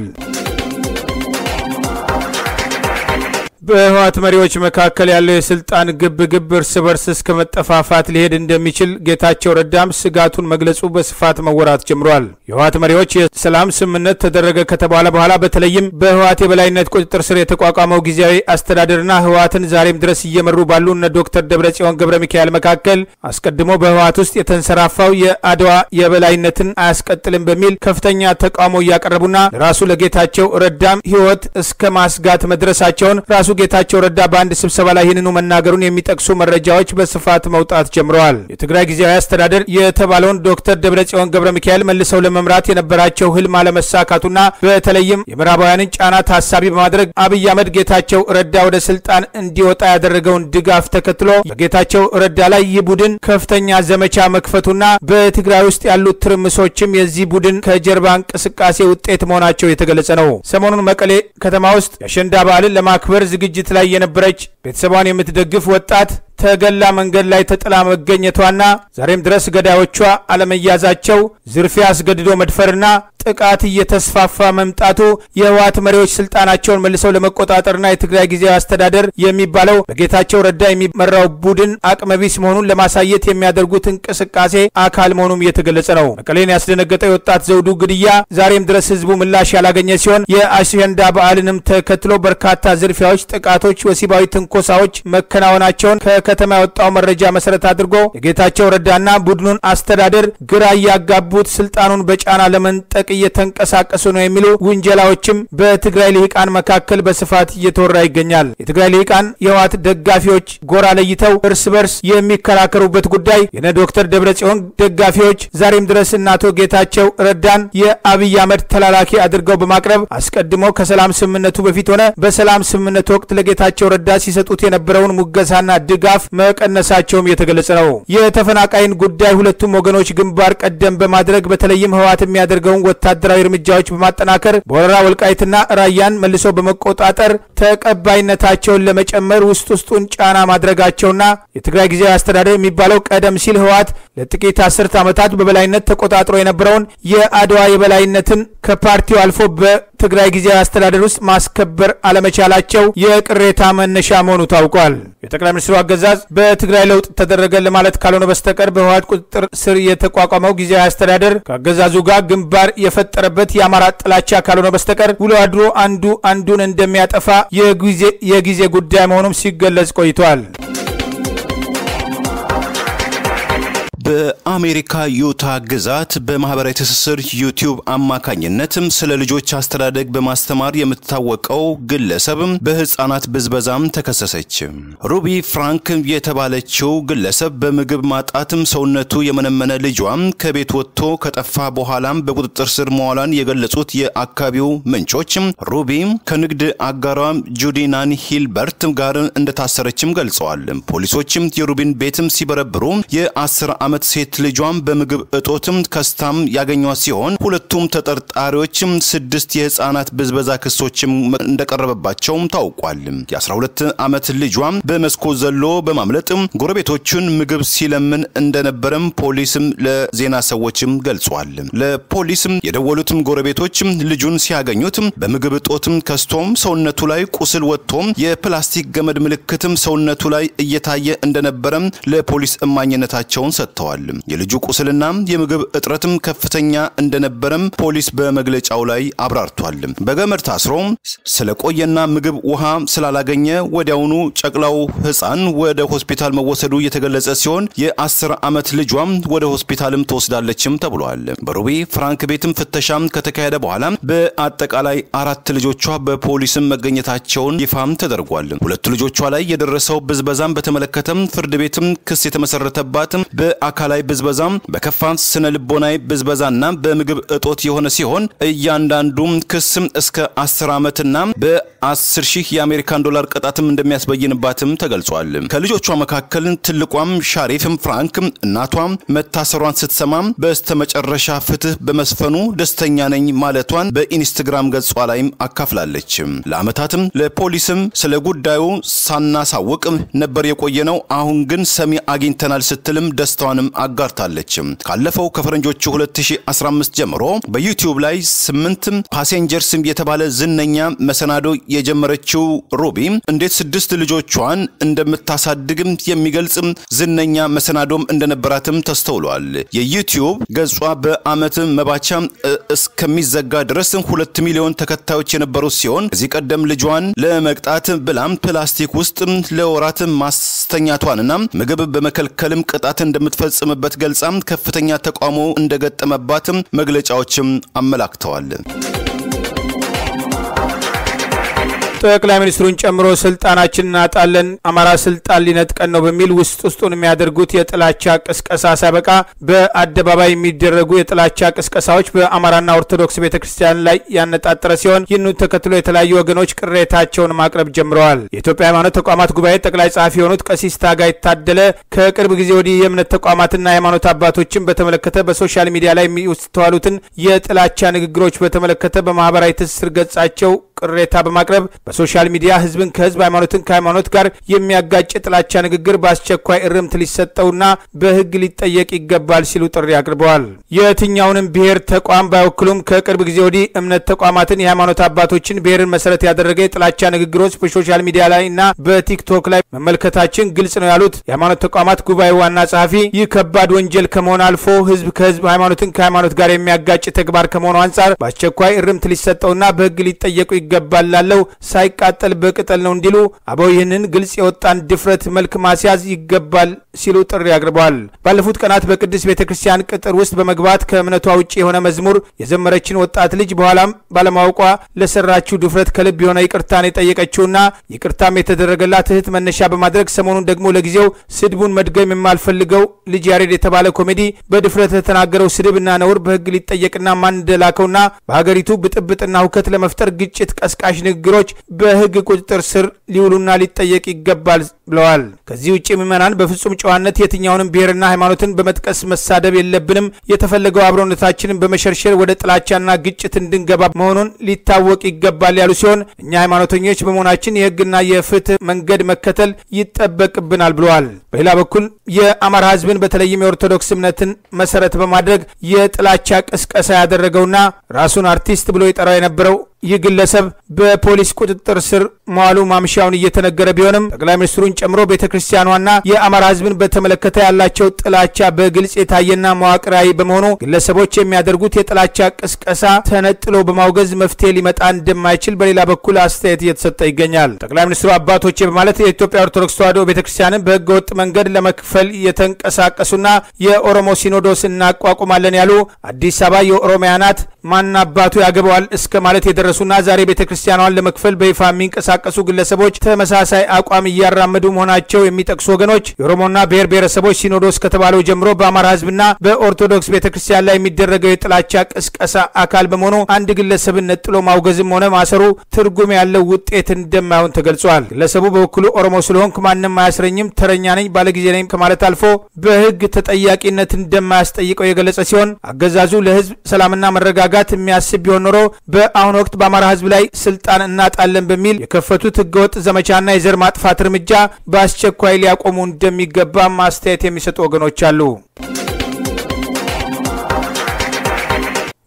በህወሓት መሪዎች መካከል ያለው የስልጣን ግብ ግብ እርስ በርስ እስከ መጠፋፋት ሊሄድ እንደሚችል ጌታቸው ረዳም ስጋቱን መግለጹ በስፋት መወራት ጀምሯል። የህወሓት መሪዎች የሰላም ስምምነት ተደረገ ከተባለ በኋላ በተለይም በህወሓት የበላይነት ቁጥጥር ስር የተቋቋመው ጊዜያዊ አስተዳደርና ህወሓትን ዛሬም ድረስ እየመሩ ባሉ እነ ዶክተር ደብረጽዮን ገብረ ሚካኤል መካከል አስቀድሞ በህወሓት ውስጥ የተንሰራፋው የአድዋ የበላይነትን አያስቀጥልም በሚል ከፍተኛ ተቃውሞ እያቀረቡና ለራሱ ለጌታቸው ረዳም ህይወት እስከ ማስጋት መድረሳቸውን ራሱ ጌታቸው ረዳ በአንድ ስብሰባ ላይ ይህንኑ መናገሩን የሚጠቅሱ መረጃዎች በስፋት መውጣት ጀምረዋል። የትግራይ ጊዜያዊ አስተዳደር የተባለውን ዶክተር ደብረጽዮን ገብረ ሚካኤል መልሰው ለመምራት የነበራቸው ህልም አለመሳካቱና በተለይም የምዕራባውያንን ጫና ታሳቢ በማድረግ አብይ አህመድ ጌታቸው ረዳ ወደ ስልጣን እንዲወጣ ያደረገውን ድጋፍ ተከትሎ በጌታቸው ረዳ ላይ ይህ ቡድን ከፍተኛ ዘመቻ መክፈቱና በትግራይ ውስጥ ያሉት ትርምሶችም የዚህ ቡድን ከጀርባ እንቅስቃሴ ውጤት መሆናቸው የተገለጸ ነው። ሰሞኑን መቀሌ ከተማ ውስጥ የአሸንዳ በዓልን ለማክበር ዝግጅት ላይ የነበረች ቤተሰቧን የምትደግፍ ወጣት ተገላ መንገድ ላይ ተጥላ መገኘቷና ዛሬም ድረስ ገዳዮቿ አለመያዛቸው፣ ዝርፊያ፣ አስገድዶ መድፈርና ጥቃት እየተስፋፋ መምጣቱ የህወሓት መሪዎች ስልጣናቸውን መልሰው ለመቆጣጠርና የትግራይ ጊዜያዊ አስተዳደር የሚባለው በጌታቸው ረዳ የሚመራው ቡድን አቅመቢስ መሆኑን ለማሳየት የሚያደርጉት እንቅስቃሴ አካል መሆኑም እየተገለጸ ነው። መቀሌን ያስደነገጠው የወጣት ዘውዱ ግድያ ዛሬም ድረስ ህዝቡ ምላሽ ያላገኘ ሲሆን የአሸንዳ በዓልንም ተከትሎ በርካታ ዝርፊያዎች፣ ጥቃቶች፣ ወሲባዊ ትንኮሳዎች መከናወናቸውን ከከተማ ያወጣው መረጃ መሰረት አድርጎ የጌታቸው ረዳና ቡድኑን አስተዳደር ግራ እያጋቡት ስልጣኑን በጫና ለመንጠቅ እየተንቀሳቀሱ ነው የሚሉ ውንጀላዎችም በትግራይ ልሂቃን መካከል በስፋት እየተወራ ይገኛል። የትግራይ ልሂቃን የህወሓት ደጋፊዎች ጎራ ለይተው እርስ በርስ የሚከራከሩበት ጉዳይ የነ ዶክተር ደብረጽዮን ደጋፊዎች ዛሬም ድረስ እነ አቶ ጌታቸው ረዳን የአብይ አህመድ ተላላኪ አድርገው በማቅረብ አስቀድሞ ከሰላም ስምምነቱ በፊት ሆነ በሰላም ስምምነቱ ወቅት ለጌታቸው ረዳ ሲሰጡት የነበረውን ሙገሳና ድጋፍ መቀነሳቸውም የተገለጸ ነው። የተፈናቃይን ጉዳይ ሁለቱም ወገኖች ግንባር ቀደም በማድረግ በተለይም ህወሓት የሚያደርገውን ወታደራዊ እርምጃዎች በማጠናከር በወረራ ወልቃይትና ራያን መልሶ በመቆጣጠር ተቀባይነታቸውን ለመጨመር ውስጥ ውስጡን ጫና ማድረጋቸውና የትግራይ ጊዜያዊ አስተዳደር የሚባለው ቀደም ሲል ህወሓት ለጥቂት አስርት ዓመታት በበላይነት ተቆጣጥሮ የነበረውን የአድዋ የበላይነትን ከፓርቲው አልፎ በትግራይ ጊዜያዊ አስተዳደር ውስጥ ማስከበር አለመቻላቸው የቅሬታ መነሻ መሆኑ ታውቋል። የጠቅላይ ሚኒስትሩ አገዛዝ በትግራይ ለውጥ ተደረገ ለማለት ካልሆነ በስተቀር በህወሓት ቁጥጥር ስር የተቋቋመው ጊዜያዊ አስተዳደር ከአገዛዙ ጋር ግንባር የፈጠረበት የአማራ ጥላቻ ካልሆነ በስተቀር ውሎ አድሮ አንዱ አንዱን እንደሚያጠፋ የጊዜ ጉዳይ መሆኑም ሲገለጽ ቆይቷል። በአሜሪካ ዩታ ግዛት በማህበራዊ ትስስር ዩቲዩብ አማካኝነትም ስለ ልጆች አስተዳደግ በማስተማር የምትታወቀው ግለሰብ በህፃናት ብዝበዛም ተከሰሰች። ሩቢ ፍራንክ የተባለችው ግለሰብ በምግብ ማጣትም ሰውነቱ የመነመነ ልጇም ከቤት ወጥቶ ከጠፋ በኋላም በቁጥጥር ስር መዋሏን የገለጹት የአካባቢው ምንጮች ሩቢ ከንግድ አጋሯ ጁዲናን ሂልበርት ጋር እንደታሰረችም ገልጸዋል። ፖሊሶችም የሩቢን ቤትም ሲበረብሩ የአስር ዓመት ሴት ልጇም በምግብ እጦትም ከስታም ያገኟት ሲሆን ሁለቱም ተጠርጣሪዎችም ስድስት የህፃናት ብዝበዛ ክሶችም እንደቀረበባቸውም ታውቋል። የ12 ዓመት ልጇም በመስኮት ዘሎ በማምለጥ ጎረቤቶቹን ምግብ ሲለምን እንደነበረም ፖሊስም ለዜና ሰዎችም ገልጿል። ለፖሊስም የደወሉትም ጎረቤቶችም ልጁን ሲያገኙት በምግብ እጦትም ከስቶም ሰውነቱ ላይ ቁስል ወጥቶም የፕላስቲክ ገመድ ምልክትም ሰውነቱ ላይ እየታየ እንደነበረም ለፖሊስ እማኝነታቸውን ሰጥተዋል። አብራርተዋል። የልጁ ቁስልና የምግብ እጥረትም ከፍተኛ እንደነበረም ፖሊስ በመግለጫው ላይ አብራርቷል። በገመድ ታስሮ ስለቆየና ምግብ ውሃ ስላላገኘ ወዲያውኑ ጨቅላው ሕፃን ወደ ሆስፒታል መወሰዱ የተገለጸ ሲሆን የአስር ዓመት ልጇም ወደ ሆስፒታልም ትወስዳለችም ተብሏል። በሩቢ ፍራንክ ቤትም ፍተሻም ከተካሄደ በኋላ በአጠቃላይ አራት ልጆቿ በፖሊስም መገኘታቸውን ይፋም ተደርጓል። ሁለቱ ልጆቿ ላይ የደረሰው ብዝበዛም በተመለከተም ፍርድ ቤትም ክስ የተመሰረተባትም በአካላዊ ብዝበዛም በከፋ ስነ ልቦናዊ ብዝበዛና በምግብ እጦት የሆነ ሲሆን እያንዳንዱም ክስም እስከ አስር ዓመትና በአስር ሺህ የአሜሪካን ዶላር ቅጣትም እንደሚያስበይንባትም ተገልጿል። ከልጆቿ መካከል ትልቋም ሻሪፍም ፍራንክ እናቷ መታሰሯን ስትሰማ በስተመጨረሻ ፍትህ በመስፈኑ ደስተኛ ነኝ ማለቷን በኢንስትግራም ገጿ ላይም አካፍላለች። ለዓመታትም ለፖሊስም ስለ ጉዳዩ ሳናሳውቅ ነበር የቆየ ነው፣ አሁን ግን ሰሚ አግኝተናል ስትልም ደስታዋንም አጋርታለች። ካለፈው ከፈረንጆቹ 2015 ጀምሮ በዩቲዩብ ላይ ስምንት ፓሴንጀርስ የተባለ ዝነኛ መሰናዶ የጀመረችው ሩቢ እንዴት ስድስት ልጆቿን እንደምታሳድግም የሚገልጽ ዝነኛ መሰናዶም እንደነበራትም ተስተውሏል። የዩቲዩብ ገጿ በዓመት መባቻ እስከሚዘጋ ድረስ ሁለት ሚሊዮን ተከታዮች የነበሩት ሲሆን ከዚህ ቀደም ልጇን ለመቅጣት ብላም ፕላስቲክ ውስጥ ለወራት ማስተኛቷንና ምግብ በመከልከልም ቅጣት እንደምትፈጽምበት ገልጻ ከፍተኛ ተቃውሞ እንደገጠመባትም መግለጫዎችም አመላክተዋል። ጠቅላይ ሚኒስትሩን ጨምሮ ስልጣናችን እናጣለን፣ አማራ ስልጣን ሊነጥቀን ነው በሚል ውስጥ ውስጡን የሚያደርጉት የጥላቻ ቅስቀሳ ሳይበቃ በአደባባይ የሚደረጉ የጥላቻ ቅስቀሳዎች በአማራና ኦርቶዶክስ ቤተ ክርስቲያን ላይ ያነጣጠረ ሲሆን ይህኑ ተከትሎ የተለያዩ ወገኖች ቅሬታቸውን ማቅረብ ጀምረዋል። የኢትዮጵያ ሃይማኖት ተቋማት ጉባኤ ጠቅላይ ጸሐፊ የሆኑት ቀሲስ ታጋይ ታደለ ከቅርብ ጊዜ ወዲህ የእምነት ተቋማትና የሃይማኖት አባቶችን በተመለከተ በሶሻል ሚዲያ ላይ የሚስተዋሉትን የጥላቻ ንግግሮች በተመለከተ በማህበራዊ ትስስር ገጻቸው ቅሬታ በማቅረብ በሶሻል ሚዲያ ህዝብን ከህዝብ ሃይማኖትን ከሃይማኖት ጋር የሚያጋጭ ጥላቻ ንግግር በአስቸኳይ እርምት ሊሰጠውና በህግ ሊጠየቅ ይገባል ሲሉ ጥሪ አቅርበዋል። የትኛውንም ብሔር ተቋም ባይወክሉም ከቅርብ ጊዜ ወዲህ እምነት ተቋማትን፣ የሃይማኖት አባቶችን ብሔርን መሰረት ያደረገ የጥላቻ ንግግሮች በሶሻል ሚዲያ ላይ እና በቲክቶክ ላይ መመልከታችን ግልጽ ነው ያሉት የሃይማኖት ተቋማት ጉባኤ ዋና ጸሐፊ ይህ ከባድ ወንጀል ከመሆን አልፎ ህዝብ ከህዝብ ሃይማኖትን ከሃይማኖት ጋር የሚያጋጭ ተግባር ከመሆኑ አንጻር በአስቸኳይ እርምት ሊሰጠውና በህግ ሊጠየቁ ይገባል ላለው ሳይቃጠል በቅጠል ነው እንዲሉ አበው ይህንን ግልጽ የወጣን ድፍረት መልክ ማስያዝ ይገባል ሲሉ ጥሪ አቅርበዋል። ባለፉት ቀናት በቅድስት ቤተ ክርስቲያን ቅጥር ውስጥ በመግባት ከእምነቷ ውጭ የሆነ መዝሙር የዘመረችን ወጣት ልጅ በኋላም ባለማወቋ ለሰራችው ድፍረት ከልብ የሆነ ይቅርታን የጠየቀችውና ይቅርታም የተደረገላት እህት መነሻ በማድረግ ሰሞኑን ደግሞ ለጊዜው ስድቡን መድገም የማልፈልገው ልጅ ያሬድ የተባለ ኮሜዲ በድፍረት የተናገረው ስድብና ነውር በህግ ሊጠየቅና ማን እንደላከውና በሀገሪቱ ብጥብጥና ሁከት ለመፍጠር ግጭት ቀስቃሽ ንግግሮች በህግ ቁጥጥር ስር ሊውሉና ሊጠየቅ ይገባል ብለዋል። ከዚህ ውጭ ምዕመናን በፍጹም ጨዋነት የትኛውንም ብሔርና ሃይማኖትን በመጥቀስ መሳደብ የለብንም። የተፈለገው አብሮነታችንን በመሸርሸር ወደ ጥላቻና ግጭት እንድንገባ መሆኑን ሊታወቅ ይገባል ያሉ ሲሆን እኛ ሃይማኖተኞች በመሆናችን የህግና የፍትህ መንገድ መከተል ይጠበቅብናል ብለዋል። በሌላ በኩል የአማራ ህዝብን በተለይም የኦርቶዶክስ እምነትን መሰረት በማድረግ የጥላቻ ቅስቀሳ ያደረገውና ራሱን አርቲስት ብሎ የጠራው የነበረው ይህ ግለሰብ በፖሊስ ቁጥጥር ስር መዋሉ ማምሻውን እየተነገረ ቢሆንም ጠቅላይ ሚኒስትሩን ጨምሮ ቤተ ክርስቲያኗና የአማራ ህዝብን በተመለከተ ያላቸው ጥላቻ በግልጽ የታየና መዋቅራዊ በመሆኑ ግለሰቦች የሚያደርጉት የጥላቻ ቅስቀሳ ተነጥሎ በማውገዝ መፍትሄ ሊመጣ እንደማይችል በሌላ በኩል አስተያየት እየተሰጠ ይገኛል። ጠቅላይ ሚኒስትሩ አባቶቼ በማለት የኢትዮጵያ ኦርቶዶክስ ተዋሕዶ ቤተ ክርስቲያንን በህገ ወጥ መንገድ ለመክፈል የተንቀሳቀሱና የኦሮሞ ሲኖዶስ እናቋቁማለን ያሉ አዲስ አበባ የኦሮሚያ ናት ማን አባቱ ያገባዋል እስከ ማለት የደረሱና ዛሬ ቤተ ክርስቲያኗን ለመክፈል በይፋ የሚንቀሳቀሱ ግለሰቦች ተመሳሳይ አቋም እያራመዱ መሆናቸው የሚጠቅሱ ወገኖች የኦሮሞና ብሔር ብሔረሰቦች ሲኖዶስ ከተባለው ጀምሮ በአማራ ህዝብና በኦርቶዶክስ ቤተ ክርስቲያን ላይ የሚደረገው የጥላቻ ቅስቀሳ አካል በመሆኑ አንድ ግለሰብን ነጥሎ ማውገዝም ሆነ ማሰሩ ትርጉም ያለው ውጤት እንደማይሆን ተገልጿል። ግለሰቡ በበኩሉ ኦሮሞ ስለሆንኩ ማንም አያስረኝም፣ ተረኛ ነኝ፣ ባለጊዜ ነኝ ከማለት አልፎ በህግ ተጠያቂነት እንደማያስጠይቀው የገለጸ ሲሆን አገዛዙ ለህዝብ ሰላምና መረጋጋት የሚያስብ ቢሆን ኖሮ በአሁኑ ወቅት በአማራ ህዝብ ላይ ስልጣን እናጣለን በሚል የከፈቱት ህገወጥ ዘመቻና የዘር ማጥፋት እርምጃ በአስቸኳይ ሊያቆሙ እንደሚገባ ማስተያየት የሚሰጡ ወገኖች አሉ።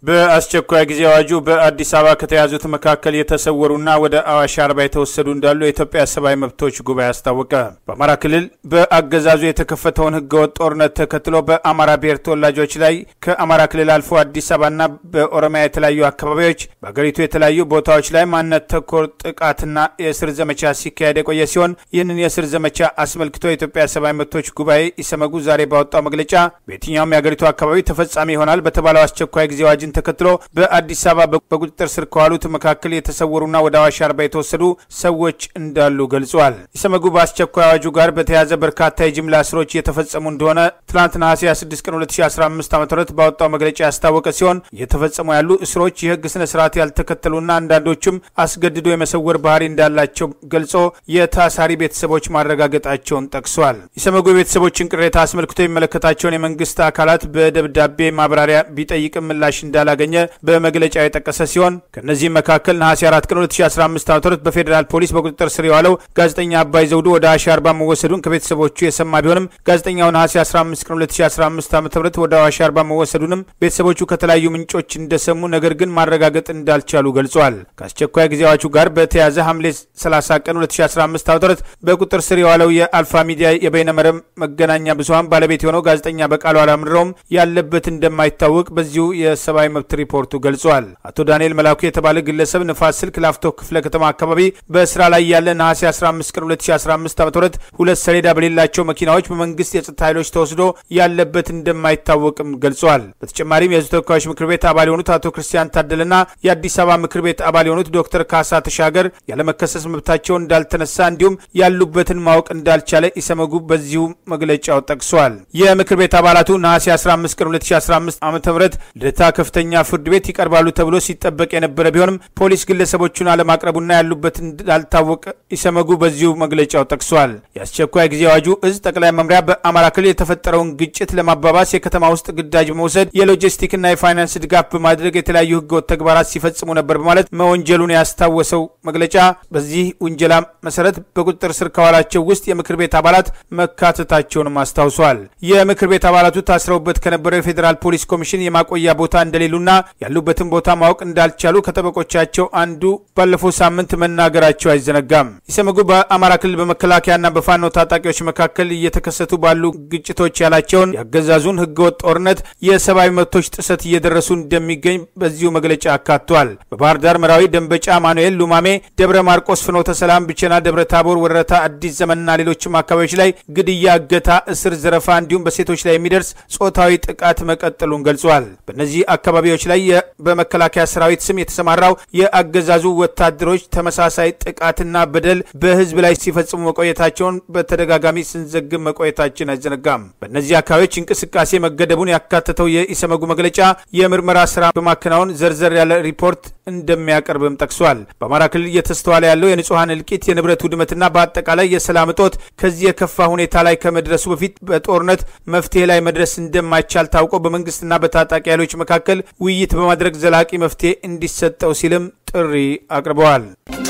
በአስቸኳይ ጊዜ አዋጁ በአዲስ አበባ ከተያዙት መካከል የተሰወሩና ወደ አዋሽ አርባ የተወሰዱ እንዳሉ የኢትዮጵያ ሰብአዊ መብቶች ጉባኤ አስታወቀ። በአማራ ክልል በአገዛዙ የተከፈተውን ህገወጥ ጦርነት ተከትሎ በአማራ ብሔር ተወላጆች ላይ ከአማራ ክልል አልፎ አዲስ አበባና በኦሮሚያ የተለያዩ አካባቢዎች በሀገሪቱ የተለያዩ ቦታዎች ላይ ማንነት ተኮር ጥቃትና የእስር ዘመቻ ሲካሄድ የቆየ ሲሆን ይህንን የእስር ዘመቻ አስመልክቶ የኢትዮጵያ ሰብአዊ መብቶች ጉባኤ ኢሰመጉ ዛሬ ባወጣው መግለጫ በየትኛውም የሀገሪቱ አካባቢ ተፈጻሚ ይሆናል በተባለው አስቸኳይ ጊዜ አዋጅን ተከትሎ በአዲስ አበባ በቁጥጥር ስር ከዋሉት መካከል የተሰወሩና ወደ አዋሽ አርባ የተወሰዱ ሰዎች እንዳሉ ገልጿል። ኢሰመጉ በአስቸኳይ አዋጁ ጋር በተያያዘ በርካታ የጅምላ እስሮች እየተፈጸሙ እንደሆነ ትናንት ነሐሴ 26 ቀን 2015 ዓ ም ባወጣው መግለጫ ያስታወቀ ሲሆን እየተፈጸሙ ያሉ እስሮች የህግ ስነ ስርዓት ያልተከተሉና አንዳንዶቹም አስገድዶ የመሰወር ባህሪ እንዳላቸው ገልጾ የታሳሪ ቤተሰቦች ማረጋገጣቸውን ጠቅሷል። ኢሰመጉ የቤተሰቦችን ቅሬታ አስመልክቶ የሚመለከታቸውን የመንግስት አካላት በደብዳቤ ማብራሪያ ቢጠይቅም ምላሽ እንዳላገኘ በመግለጫው የጠቀሰ ሲሆን ከእነዚህም መካከል ነሐሴ 4 ቀን 2015 ዓ ም በፌዴራል ፖሊስ በቁጥጥር ስር የዋለው ጋዜጠኛ አባይ ዘውዱ ወደ አዋሽ አርባ መወሰዱን ከቤተሰቦቹ የሰማ ቢሆንም ጋዜጠኛው ነሐሴ 15 ቀን 2015 ዓ ም ወደ አዋሽ አርባ መወሰዱንም ቤተሰቦቹ ከተለያዩ ምንጮች እንደሰሙ ነገር ግን ማረጋገጥ እንዳልቻሉ ገልጿል። ከአስቸኳይ ጊዜ አዋጁ ጋር በተያያዘ ሐምሌ 30 ቀን 2015 ዓ ም በቁጥጥር ስር የዋለው የአልፋ ሚዲያ የበይነመረብ መገናኛ ብዙሀን ባለቤት የሆነው ጋዜጠኛ በቃሉ አላምረውም ያለበት እንደማይታወቅ በዚሁ የሰብአዊ መብት ሪፖርቱ ገልጿል። አቶ ዳንኤል መላኩ የተባለ ግለሰብ ንፋስ ስልክ ላፍቶ ክፍለ ከተማ አካባቢ በስራ ላይ ያለ ነሐሴ 15 ቀን 2015 ዓ ም ሁለት ሰሌዳ በሌላቸው መኪናዎች በመንግስት የጸጥታ ኃይሎች ተወስዶ ያለበት እንደማይታወቅም ገልጿል። በተጨማሪም የህዝብ ተወካዮች ምክር ቤት አባል የሆኑት አቶ ክርስቲያን ታደለና የአዲስ አበባ ምክር ቤት አባል የሆኑት ዶክተር ካሳ ተሻገር ያለመከሰስ መብታቸው እንዳልተነሳ እንዲሁም ያሉበትን ማወቅ እንዳልቻለ ኢሰመጉ በዚሁ መግለጫው ጠቅሷል። የምክር ቤት አባላቱ ነሐሴ 15 ቀን 2015 ዓ ም ልደታ ከፍተኛ ፍርድ ቤት ይቀርባሉ ተብሎ ሲጠበቅ የነበረ ቢሆንም ፖሊስ ግለሰቦቹን አለማቅረቡና ያሉበት እንዳልታወቀ ኢሰመጉ በዚሁ መግለጫው ጠቅሷል። የአስቸኳይ ጊዜ አዋጁ እዝ ጠቅላይ መምሪያ በአማራ ክልል የተፈጠረውን ግጭት ለማባባስ የከተማ ውስጥ ግዳጅ በመውሰድ የሎጂስቲክና የፋይናንስ ድጋፍ በማድረግ የተለያዩ ህገወጥ ተግባራት ሲፈጽሙ ነበር በማለት መወንጀሉን ያስታወሰው መግለጫ በዚህ ውንጀላ መሰረት በቁጥጥር ስር ከዋላቸው ውስጥ የምክር ቤት አባላት መካተታቸውንም አስታውሷል። የምክር ቤት አባላቱ ታስረውበት ከነበረው የፌዴራል ፖሊስ ኮሚሽን የማቆያ ቦታ እንደሌሉና ያሉበትን ቦታ ማወቅ እንዳልቻሉ ከጠበቆቻቸው አንዱ ባለፈው ሳምንት መናገራቸው አይዘነጋም። ኢሰመጉ በአማራ ክልል በመከላከያና በፋኖ ታጣቂዎች መካከል እየተከሰቱ ባሉ ግጭቶች ያላቸውን ያገዛዙን ህገወጥ ጦርነት የሰብአዊ መብቶች ጥሰት እየደረሱ እንደሚገኝ በዚሁ መግለጫ አካቷል። በባህር ዳር፣ መራዊ፣ ደንበጫ፣ ማኑኤል፣ ሉማሜ፣ ደብረ ማርቆስ፣ ፍኖተ ሰላም፣ ብቸና፣ ደብረ ታቦር፣ ወረታ፣ አዲስ ዘመንና ሌሎችም አካባቢዎች ላይ ግድያ፣ እገታ፣ እስር፣ ዘረፋ እንዲሁም በሴቶች ላይ የሚደርስ ጾታዊ ጥቃት መቀጠሉን ገልጿል። በእነዚህ አካባቢዎች ላይ በመከላከያ ሰራዊት ስም የተሰማራው የአገዛዙ ወታደሮች ተመሳሳይ ጥቃትና በደል በህዝብ ላይ ሲፈጽሙ መቆየታቸውን በተደጋጋሚ ስንዘግብ መቆየታችን አይዘነጋም። በእነዚህ አካባቢዎች እንቅስቃሴ መገደቡን ያካተተው የኢሰመጉ መግለጫ የምርመራ ስራ በማከናወን ዘርዘር ያለ ሪፖርት እንደሚያቀርብም ጠቅሷል። በአማራ ክልል እየተስተዋለ ያለው የንጹሐን እልቂት፣ የንብረት ውድመትና በአጠቃላይ የሰላም እጦት ከዚህ የከፋ ሁኔታ ላይ ከመድረሱ በፊት በጦርነት መፍትሄ ላይ መድረስ እንደማይቻል ታውቆ በመንግስትና በታጣቂ ኃይሎች መካከል ውይይት በማድረግ ዘላቂ መፍትሄ እንዲሰጠው ሲልም ጥሪ አቅርበዋል።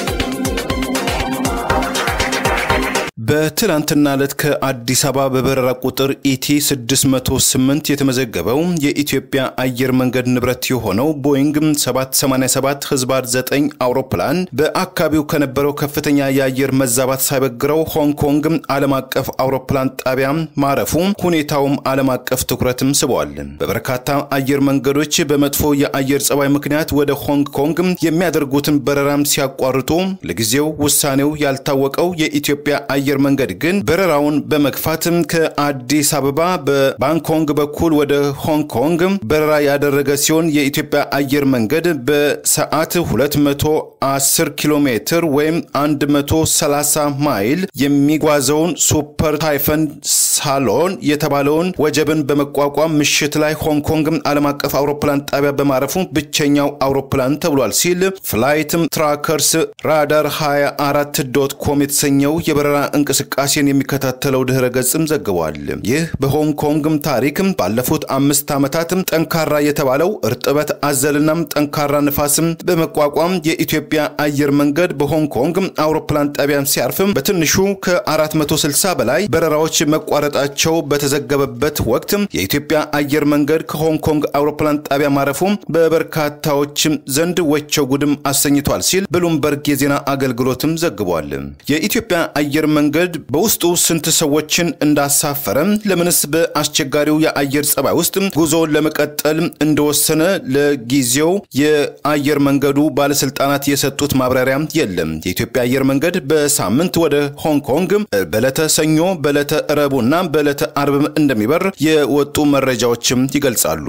በትላንትና ዕለት ከአዲስ አበባ በበረራ ቁጥር ኢቲ 608 የተመዘገበው የኢትዮጵያ አየር መንገድ ንብረት የሆነው ቦይንግ 787 ህዝባር 9 አውሮፕላን በአካባቢው ከነበረው ከፍተኛ የአየር መዛባት ሳይበግረው ሆንግ ኮንግ ዓለም አቀፍ አውሮፕላን ጣቢያ ማረፉ ሁኔታውም ዓለም አቀፍ ትኩረትም ስበዋል። በበርካታ አየር መንገዶች በመጥፎ የአየር ጸባይ ምክንያት ወደ ሆንግ ኮንግ የሚያደርጉትን በረራም ሲያቋርጡ ለጊዜው ውሳኔው ያልታወቀው የኢትዮጵያ አየር መንገድ ግን በረራውን በመግፋትም ከአዲስ አበባ በባንኮንግ በኩል ወደ ሆንግ ኮንግ በረራ ያደረገ ሲሆን የኢትዮጵያ አየር መንገድ በሰዓት 210 ኪሎ ሜትር ወይም 130 ማይል የሚጓዘውን ሱፐር ታይፈን ሳሎን የተባለውን ወጀብን በመቋቋም ምሽት ላይ ሆንግ ኮንግ ዓለም አቀፍ አውሮፕላን ጣቢያ በማረፉ ብቸኛው አውሮፕላን ተብሏል ሲል ፍላይት ትራከርስ ራዳር 24 ዶት ኮም የተሰኘው የበረራ እንቅስቃሴን የሚከታተለው ድህረ ገጽም ዘግቧል። ይህ በሆንግ ኮንግም ታሪክም ባለፉት አምስት ዓመታትም ጠንካራ የተባለው እርጥበት አዘልናም ጠንካራ ንፋስም በመቋቋም የኢትዮጵያ አየር መንገድ በሆንግ ኮንግ አውሮፕላን ጣቢያን ሲያርፍም በትንሹ ከ460 በላይ በረራዎች መቋረጣቸው በተዘገበበት ወቅት የኢትዮጵያ አየር መንገድ ከሆንግ ኮንግ አውሮፕላን ጣቢያ ማረፉም በበርካታዎችም ዘንድ ወቸው ጉድም አሰኝቷል ሲል ብሉምበርግ የዜና አገልግሎትም ዘግቧል። የኢትዮጵያ አየር መንገድ በውስጡ ስንት ሰዎችን እንዳሳፈረ፣ ለምንስ በአስቸጋሪው የአየር ጸባይ ውስጥ ጉዞውን ለመቀጠል እንደወሰነ ለጊዜው የአየር መንገዱ ባለስልጣናት የሰጡት ማብራሪያ የለም። የኢትዮጵያ አየር መንገድ በሳምንት ወደ ሆንግ ኮንግ በዕለተ ሰኞ፣ በዕለተ ረቡዕና በዕለተ አርብም እንደሚበር የወጡ መረጃዎችም ይገልጻሉ።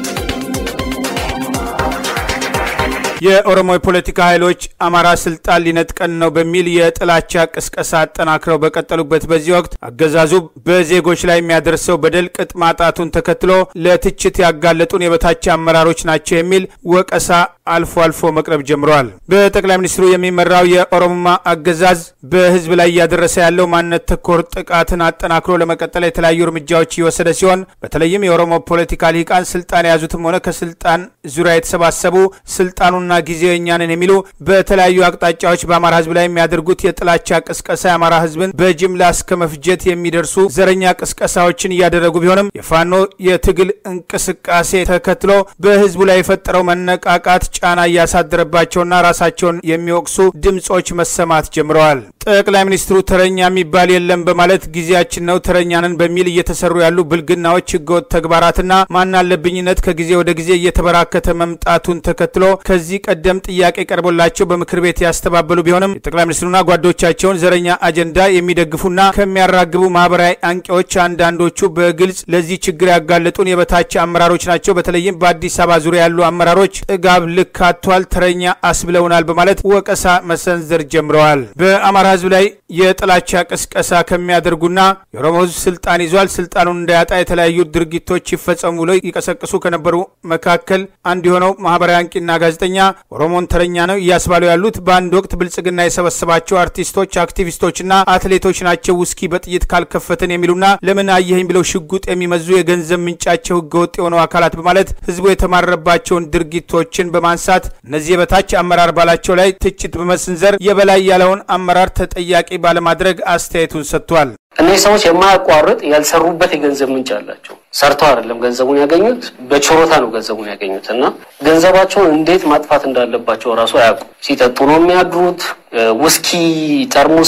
የኦሮሞ የፖለቲካ ኃይሎች አማራ ስልጣን ሊነጥቀን ነው በሚል የጥላቻ ቅስቀሳ አጠናክረው በቀጠሉበት በዚህ ወቅት አገዛዙ በዜጎች ላይ የሚያደርሰው በደል ቅጥ ማጣቱን ተከትሎ ለትችት ያጋለጡን የበታች አመራሮች ናቸው የሚል ወቀሳ አልፎ አልፎ መቅረብ ጀምረዋል። በጠቅላይ ሚኒስትሩ የሚመራው የኦሮሞማ አገዛዝ በህዝብ ላይ እያደረሰ ያለው ማንነት ተኮር ጥቃትን አጠናክሮ ለመቀጠል የተለያዩ እርምጃዎች እየወሰደ ሲሆን በተለይም የኦሮሞ ፖለቲካ ሊቃን ስልጣን የያዙትም ሆነ ከስልጣን ዙሪያ የተሰባሰቡ ስልጣኑና ጊዜው የእኛ ነን የሚሉ በተለያዩ አቅጣጫዎች በአማራ ህዝብ ላይ የሚያደርጉት የጥላቻ ቅስቀሳ የአማራ ህዝብን በጅምላ እስከ መፍጀት የሚደርሱ ዘረኛ ቅስቀሳዎችን እያደረጉ ቢሆንም የፋኖ የትግል እንቅስቃሴ ተከትሎ በህዝቡ ላይ የፈጠረው መነቃቃት ጫና እያሳደረባቸውና ራሳቸውን የሚወቅሱ ድምጾች መሰማት ጀምረዋል። ጠቅላይ ሚኒስትሩ ተረኛ የሚባል የለም በማለት ጊዜያችን ነው ተረኛንን በሚል እየተሰሩ ያሉ ብልግናዎች፣ ህገወጥ ተግባራትና ማናለብኝነት ከጊዜ ወደ ጊዜ እየተበራከተ መምጣቱን ተከትሎ ከዚህ ቀደም ጥያቄ ቀርቦላቸው በምክር ቤት ያስተባበሉ ቢሆንም የጠቅላይ ሚኒስትሩና ጓዶቻቸውን ዘረኛ አጀንዳ የሚደግፉና ከሚያራግቡ ማህበራዊ አንቂዎች አንዳንዶቹ በግልጽ ለዚህ ችግር ያጋለጡን የበታች አመራሮች ናቸው። በተለይም በአዲስ አበባ ዙሪያ ያሉ አመራሮች ጥጋብ ልክ አጥቷል፣ ተረኛ አስብለውናል በማለት ወቀሳ መሰንዘር ጀምረዋል። በአማራ ህዝብ ላይ የጥላቻ ቅስቀሳ ከሚያደርጉና የኦሮሞ ህዝብ ስልጣን ይዟል፣ ስልጣኑን እንዳያጣ የተለያዩ ድርጊቶች ይፈጸሙ ብለው ይቀሰቅሱ ከነበሩ መካከል አንዱ የሆነው ማህበራዊ አንቂና ጋዜጠኛ ኦሮሞን ተረኛ ነው እያስባሉ ያሉት በአንድ ወቅት ብልጽግና የሰበሰባቸው አርቲስቶች፣ አክቲቪስቶችና አትሌቶች ናቸው። ውስኪ በጥይት ካልከፈትን የሚሉና ለምን አየኸኝ ብለው ሽጉጥ የሚመዙ የገንዘብ ምንጫቸው ህገወጥ የሆነው አካላት በማለት ህዝቡ የተማረባቸውን ድርጊቶችን በማንሳት እነዚህ የበታች አመራር ባላቸው ላይ ትችት በመሰንዘር የበላይ ያለውን አመራር ተጠያቂ ባለማድረግ አስተያየቱን ሰጥቷል። እነዚህ ሰዎች የማያቋርጥ ያልሰሩበት የገንዘብ ምንጭ አላቸው። ሰርተው አይደለም ገንዘቡን ያገኙት፣ በችሮታ ነው ገንዘቡን ያገኙት እና ገንዘባቸውን እንዴት ማጥፋት እንዳለባቸው እራሱ አያውቁም። ሲጠጡ ነው የሚያድሩት። ውስኪ ጠርሙስ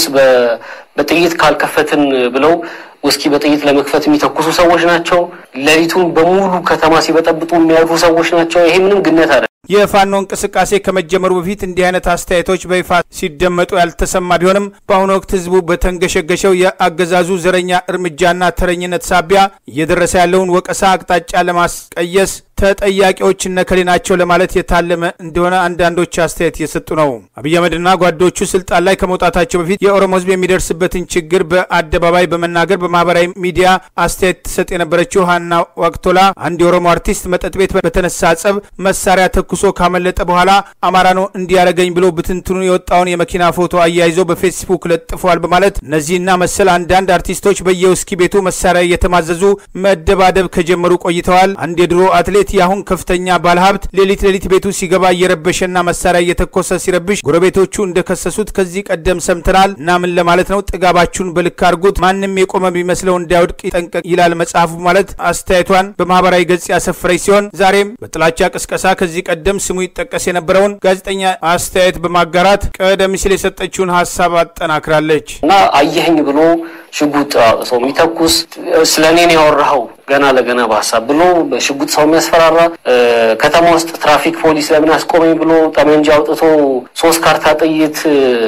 በጥይት ካልከፈትን ብለው ውስኪ በጥይት ለመክፈት የሚተኩሱ ሰዎች ናቸው። ሌሊቱን በሙሉ ከተማ ሲበጠብጡ የሚያድሩ ሰዎች ናቸው። ይሄ ምንም ግነት አለ የፋኖ እንቅስቃሴ ከመጀመሩ በፊት እንዲህ አይነት አስተያየቶች በይፋ ሲደመጡ ያልተሰማ ቢሆንም በአሁኑ ወቅት ህዝቡ በተንገሸገሸው የአገዛዙ ዘረኛ እርምጃና ተረኝነት ሳቢያ እየደረሰ ያለውን ወቀሳ አቅጣጫ ለማስቀየስ ተጠያቂዎች እነከሌ ናቸው ለማለት የታለመ እንደሆነ አንዳንዶች አስተያየት እየሰጡ ነው። አብይ አህመድና ጓዶቹ ስልጣን ላይ ከመውጣታቸው በፊት የኦሮሞ ህዝብ የሚደርስበትን ችግር በአደባባይ በመናገር በማህበራዊ ሚዲያ አስተያየት ትሰጥ የነበረችው ሀና ዋቅቶላ አንድ የኦሮሞ አርቲስት መጠጥ ቤት በተነሳ ጸብ መሳሪያ ተኩሶ ካመለጠ በኋላ አማራ ነው እንዲያደርገኝ ብሎ ብትንትኑ የወጣውን የመኪና ፎቶ አያይዞ በፌስቡክ ለጥፈዋል በማለት እነዚህና መሰል አንዳንድ አርቲስቶች በየውስኪ ቤቱ መሳሪያ እየተማዘዙ መደባደብ ከጀመሩ ቆይተዋል። አንድ የድሮ አትሌት የአሁን ከፍተኛ ባለሀብት ሌሊት ሌሊት ቤቱ ሲገባ እየረበሸና መሳሪያ እየተኮሰ ሲረብሽ ጎረቤቶቹ እንደከሰሱት ከዚህ ቀደም ሰምተናል እና ምን ለማለት ነው? ጥጋባችሁን በልክ አድርጉት፣ ማንም የቆመ ቢመስለው እንዳይወድቅ ይጠንቀቅ ይላል መጽሐፉ ማለት አስተያየቷን በማህበራዊ ገጽ ያሰፈረች ሲሆን ዛሬም በጥላቻ ቅስቀሳ ከዚህ ቀደም ስሙ ይጠቀስ የነበረውን ጋዜጠኛ አስተያየት በማጋራት ቀደም ሲል የሰጠችውን ሀሳብ አጠናክራለች እና አየኸኝ ብሎ ሽጉጥ ሰው የሚተኩስ ስለ እኔን ያወራኸው ገና ለገና በሀሳብ ብሎ በሽጉጥ ሰው የሚያስፈራራ ከተማ ውስጥ ትራፊክ ፖሊስ ለምን አስቆመኝ ብሎ ጠመንጃ አውጥቶ ሶስት ካርታ ጥይት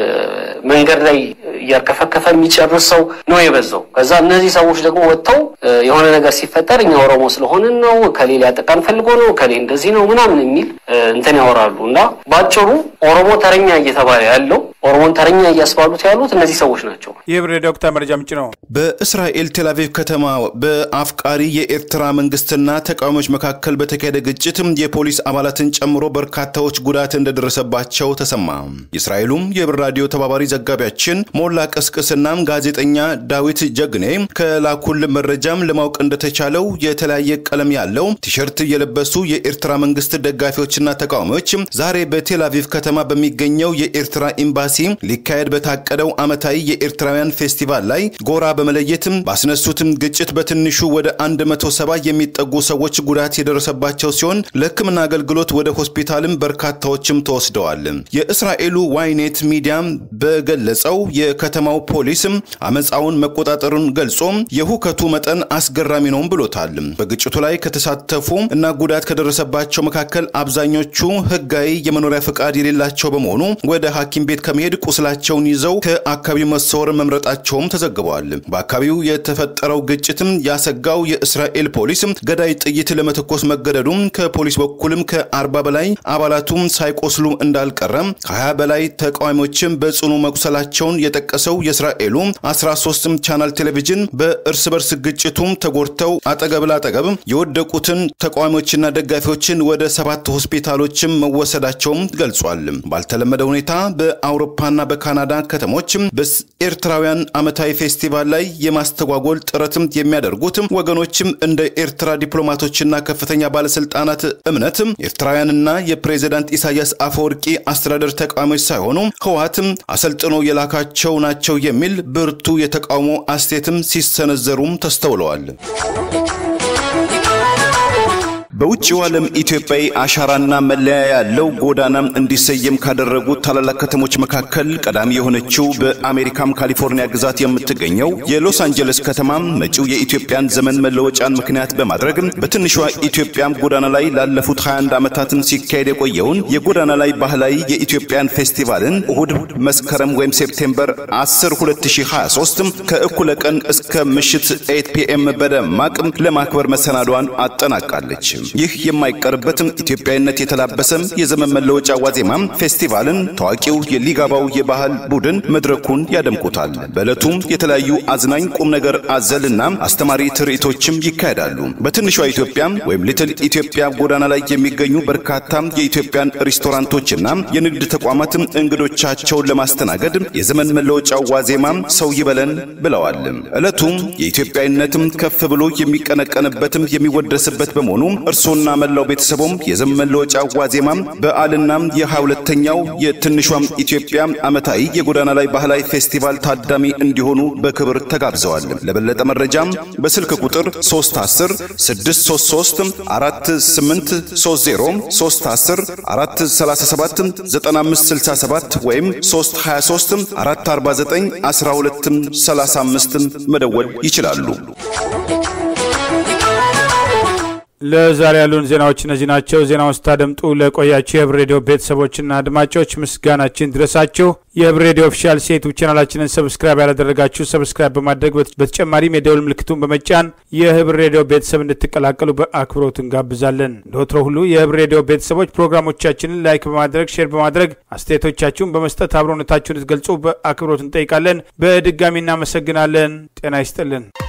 መንገድ ላይ እያርከፈከፈ የሚጨርስ ሰው ነው የበዛው። ከዛ እነዚህ ሰዎች ደግሞ ወጥተው የሆነ ነገር ሲፈጠር እኛ ኦሮሞ ስለሆንን ነው ከሌላ ያጠቃን ፈልጎ ነው ከሌ እንደዚህ ነው ምናምን የሚል እንትን ያወራሉ እና በአጭሩ ኦሮሞ ተረኛ እየተባለ ያለው ኦሮሞን ተረኛ እያስባሉት ያሉት እነዚህ ሰዎች ናቸው። ይህ ብሬ ዶክተር መረጃ ምንጭ ነው። በእስራኤል ቴልአቪቭ ከተማ በአፍቃሪ የኤርትራ መንግስትና ተቃዋሚዎች መካከል በተካሄደ ግጭት የፖሊስ አባላትን ጨምሮ በርካታዎች ጉዳት እንደደረሰባቸው ተሰማ። የእስራኤሉም የህብር ራዲዮ ተባባሪ ዘጋቢያችን ሞላ ቀስቅስና ጋዜጠኛ ዳዊት ጀግኔ ከላኩል መረጃም ለማወቅ እንደተቻለው የተለያየ ቀለም ያለው ቲሸርት የለበሱ የኤርትራ መንግስት ደጋፊዎችና ተቃዋሚዎች ዛሬ በቴልአቪቭ ከተማ በሚገኘው የኤርትራ ኤምባሲ ሊካሄድ በታቀደው ዓመታዊ የኤርትራውያን ፌስቲቫል ላይ ጎራ በመለየትም ባስነሱትም ግጭት በትንሹ ወደ 170 የሚጠጉ ሰዎች ጉዳት የደረሰባቸው ሲሆን ለሕክምና አገልግሎት ወደ ሆስፒታልም በርካታዎችም ተወስደዋል። የእስራኤሉ ዋይኔት ሚዲያ በገለጸው የከተማው ፖሊስም አመፃውን መቆጣጠሩን ገልጾ የሁከቱ መጠን አስገራሚ ነውም ብሎታል። በግጭቱ ላይ ከተሳተፉ እና ጉዳት ከደረሰባቸው መካከል አብዛኞቹ ህጋዊ የመኖሪያ ፍቃድ የሌላቸው በመሆኑ ወደ ሐኪም ቤት ከመሄድ ቁስላቸውን ይዘው ከአካባቢው መሰወር መምረጣቸውም ተዘግበዋል። በአካባቢው የተፈጠረው ግጭትም ያሰጋው የእስራኤል ፖሊስ ገዳይ ጥይት ለመተኮስ መገደዱም ከፖሊስ በኩልም ከአርባ በላይ አባላቱም ሳይቆስሉ እንዳልቀረም ከ20 በላይ ተቃዋሚዎችም በጽኑ መቁሰላቸውን የጠቀሰው የእስራኤሉ 13 ቻናል ቴሌቪዥን በእርስ በርስ ግጭቱም ተጎድተው አጠገብ ላጠገብ የወደቁትን ተቃዋሚዎችና ደጋፊዎችን ወደ ሰባት ሆስፒታሎችም መወሰዳቸውም ገልጿል። ባልተለመደ ሁኔታ በአውሮፓና በካናዳ ከተሞች በኤርትራውያን ዓመታዊ ፌስቲቫል ላይ የማስተጓጎል ጥረትም የሚያደርጉት ወገኖችም እንደ ኤርትራ ዲፕሎማቶችና ከፍተኛ ባለስልጣናት እምነት ኤርትራውያንና የፕሬዚዳንት ኢሳያስ አፈወርቂ አስተዳደር ተቃዋሚዎች ሳይሆኑ ህወሓትም አሰልጥኖ የላካቸው ናቸው የሚል ብርቱ የተቃውሞ አስተያየትም ሲሰነዘሩም ተስተውለዋል። በውጭው ዓለም ኢትዮጵያዊ አሻራና መለያ ያለው ጎዳና እንዲሰየም ካደረጉ ታላላቅ ከተሞች መካከል ቀዳሚ የሆነችው በአሜሪካም ካሊፎርኒያ ግዛት የምትገኘው የሎስ አንጀለስ ከተማ መጪው የኢትዮጵያን ዘመን መለወጫን ምክንያት በማድረግ በትንሿ ኢትዮጵያም ጎዳና ላይ ላለፉት 21 ዓመታትን ሲካሄድ የቆየውን የጎዳና ላይ ባህላዊ የኢትዮጵያን ፌስቲቫልን እሁድ መስከረም ወይም ሴፕቴምበር 10 2023 ከእኩለ ቀን እስከ ምሽት 8 ፒኤም በደማቅ ለማክበር መሰናዷን አጠናቃለች። ይህ የማይቀርበትም ኢትዮጵያዊነት የተላበሰም የዘመን መለወጫ ዋዜማም ፌስቲቫልን ታዋቂው የሊጋባው የባህል ቡድን መድረኩን ያደምቁታል። በዕለቱም የተለያዩ አዝናኝ ቁም ነገር አዘልና አስተማሪ ትርኢቶችም ይካሄዳሉ። በትንሿ ኢትዮጵያ ወይም ሊትል ኢትዮጵያ ጎዳና ላይ የሚገኙ በርካታ የኢትዮጵያን ሬስቶራንቶችና የንግድ ተቋማት እንግዶቻቸውን ለማስተናገድ የዘመን መለወጫው ዋዜማም ሰው ይበለን ብለዋል። ዕለቱም የኢትዮጵያዊነትም ከፍ ብሎ የሚቀነቀንበትም የሚወደስበት በመሆኑ እርሶና መላው ቤተሰቦም የዘመን መለወጫ ዋዜማም በዓልና የሃያ ሁለተኛው የትንሿም ኢትዮጵያ ዓመታዊ የጎዳና ላይ ባህላዊ ፌስቲቫል ታዳሚ እንዲሆኑ በክብር ተጋብዘዋል። ለበለጠ መረጃም በስልክ ቁጥር 310 633 4830 310 437 9567 ወይም 323 449 1235 መደወል ይችላሉ። ለዛሬ ያሉን ዜናዎች እነዚህ ናቸው። ዜናውን ስታደምጡ ለቆያችሁ የህብር ሬዲዮ ቤተሰቦችና አድማጮች ምስጋናችን ድረሳችሁ። የህብር ሬዲዮ ኦፊሻል ዩቱብ ቻናላችንን ሰብስክራይብ ያላደረጋችሁ ሰብስክራይብ በማድረግ በተጨማሪም የደውል ምልክቱን በመጫን የህብር ሬዲዮ ቤተሰብ እንድትቀላቀሉ በአክብሮት እንጋብዛለን። እንደ ወትሮ ሁሉ የህብር ሬዲዮ ቤተሰቦች ፕሮግራሞቻችንን ላይክ በማድረግ ሼር በማድረግ አስተያየቶቻችሁን በመስጠት አብሮነታችሁን እንድትገልጹ በአክብሮት እንጠይቃለን። በድጋሚ እናመሰግናለን። ጤና ይስጥልን።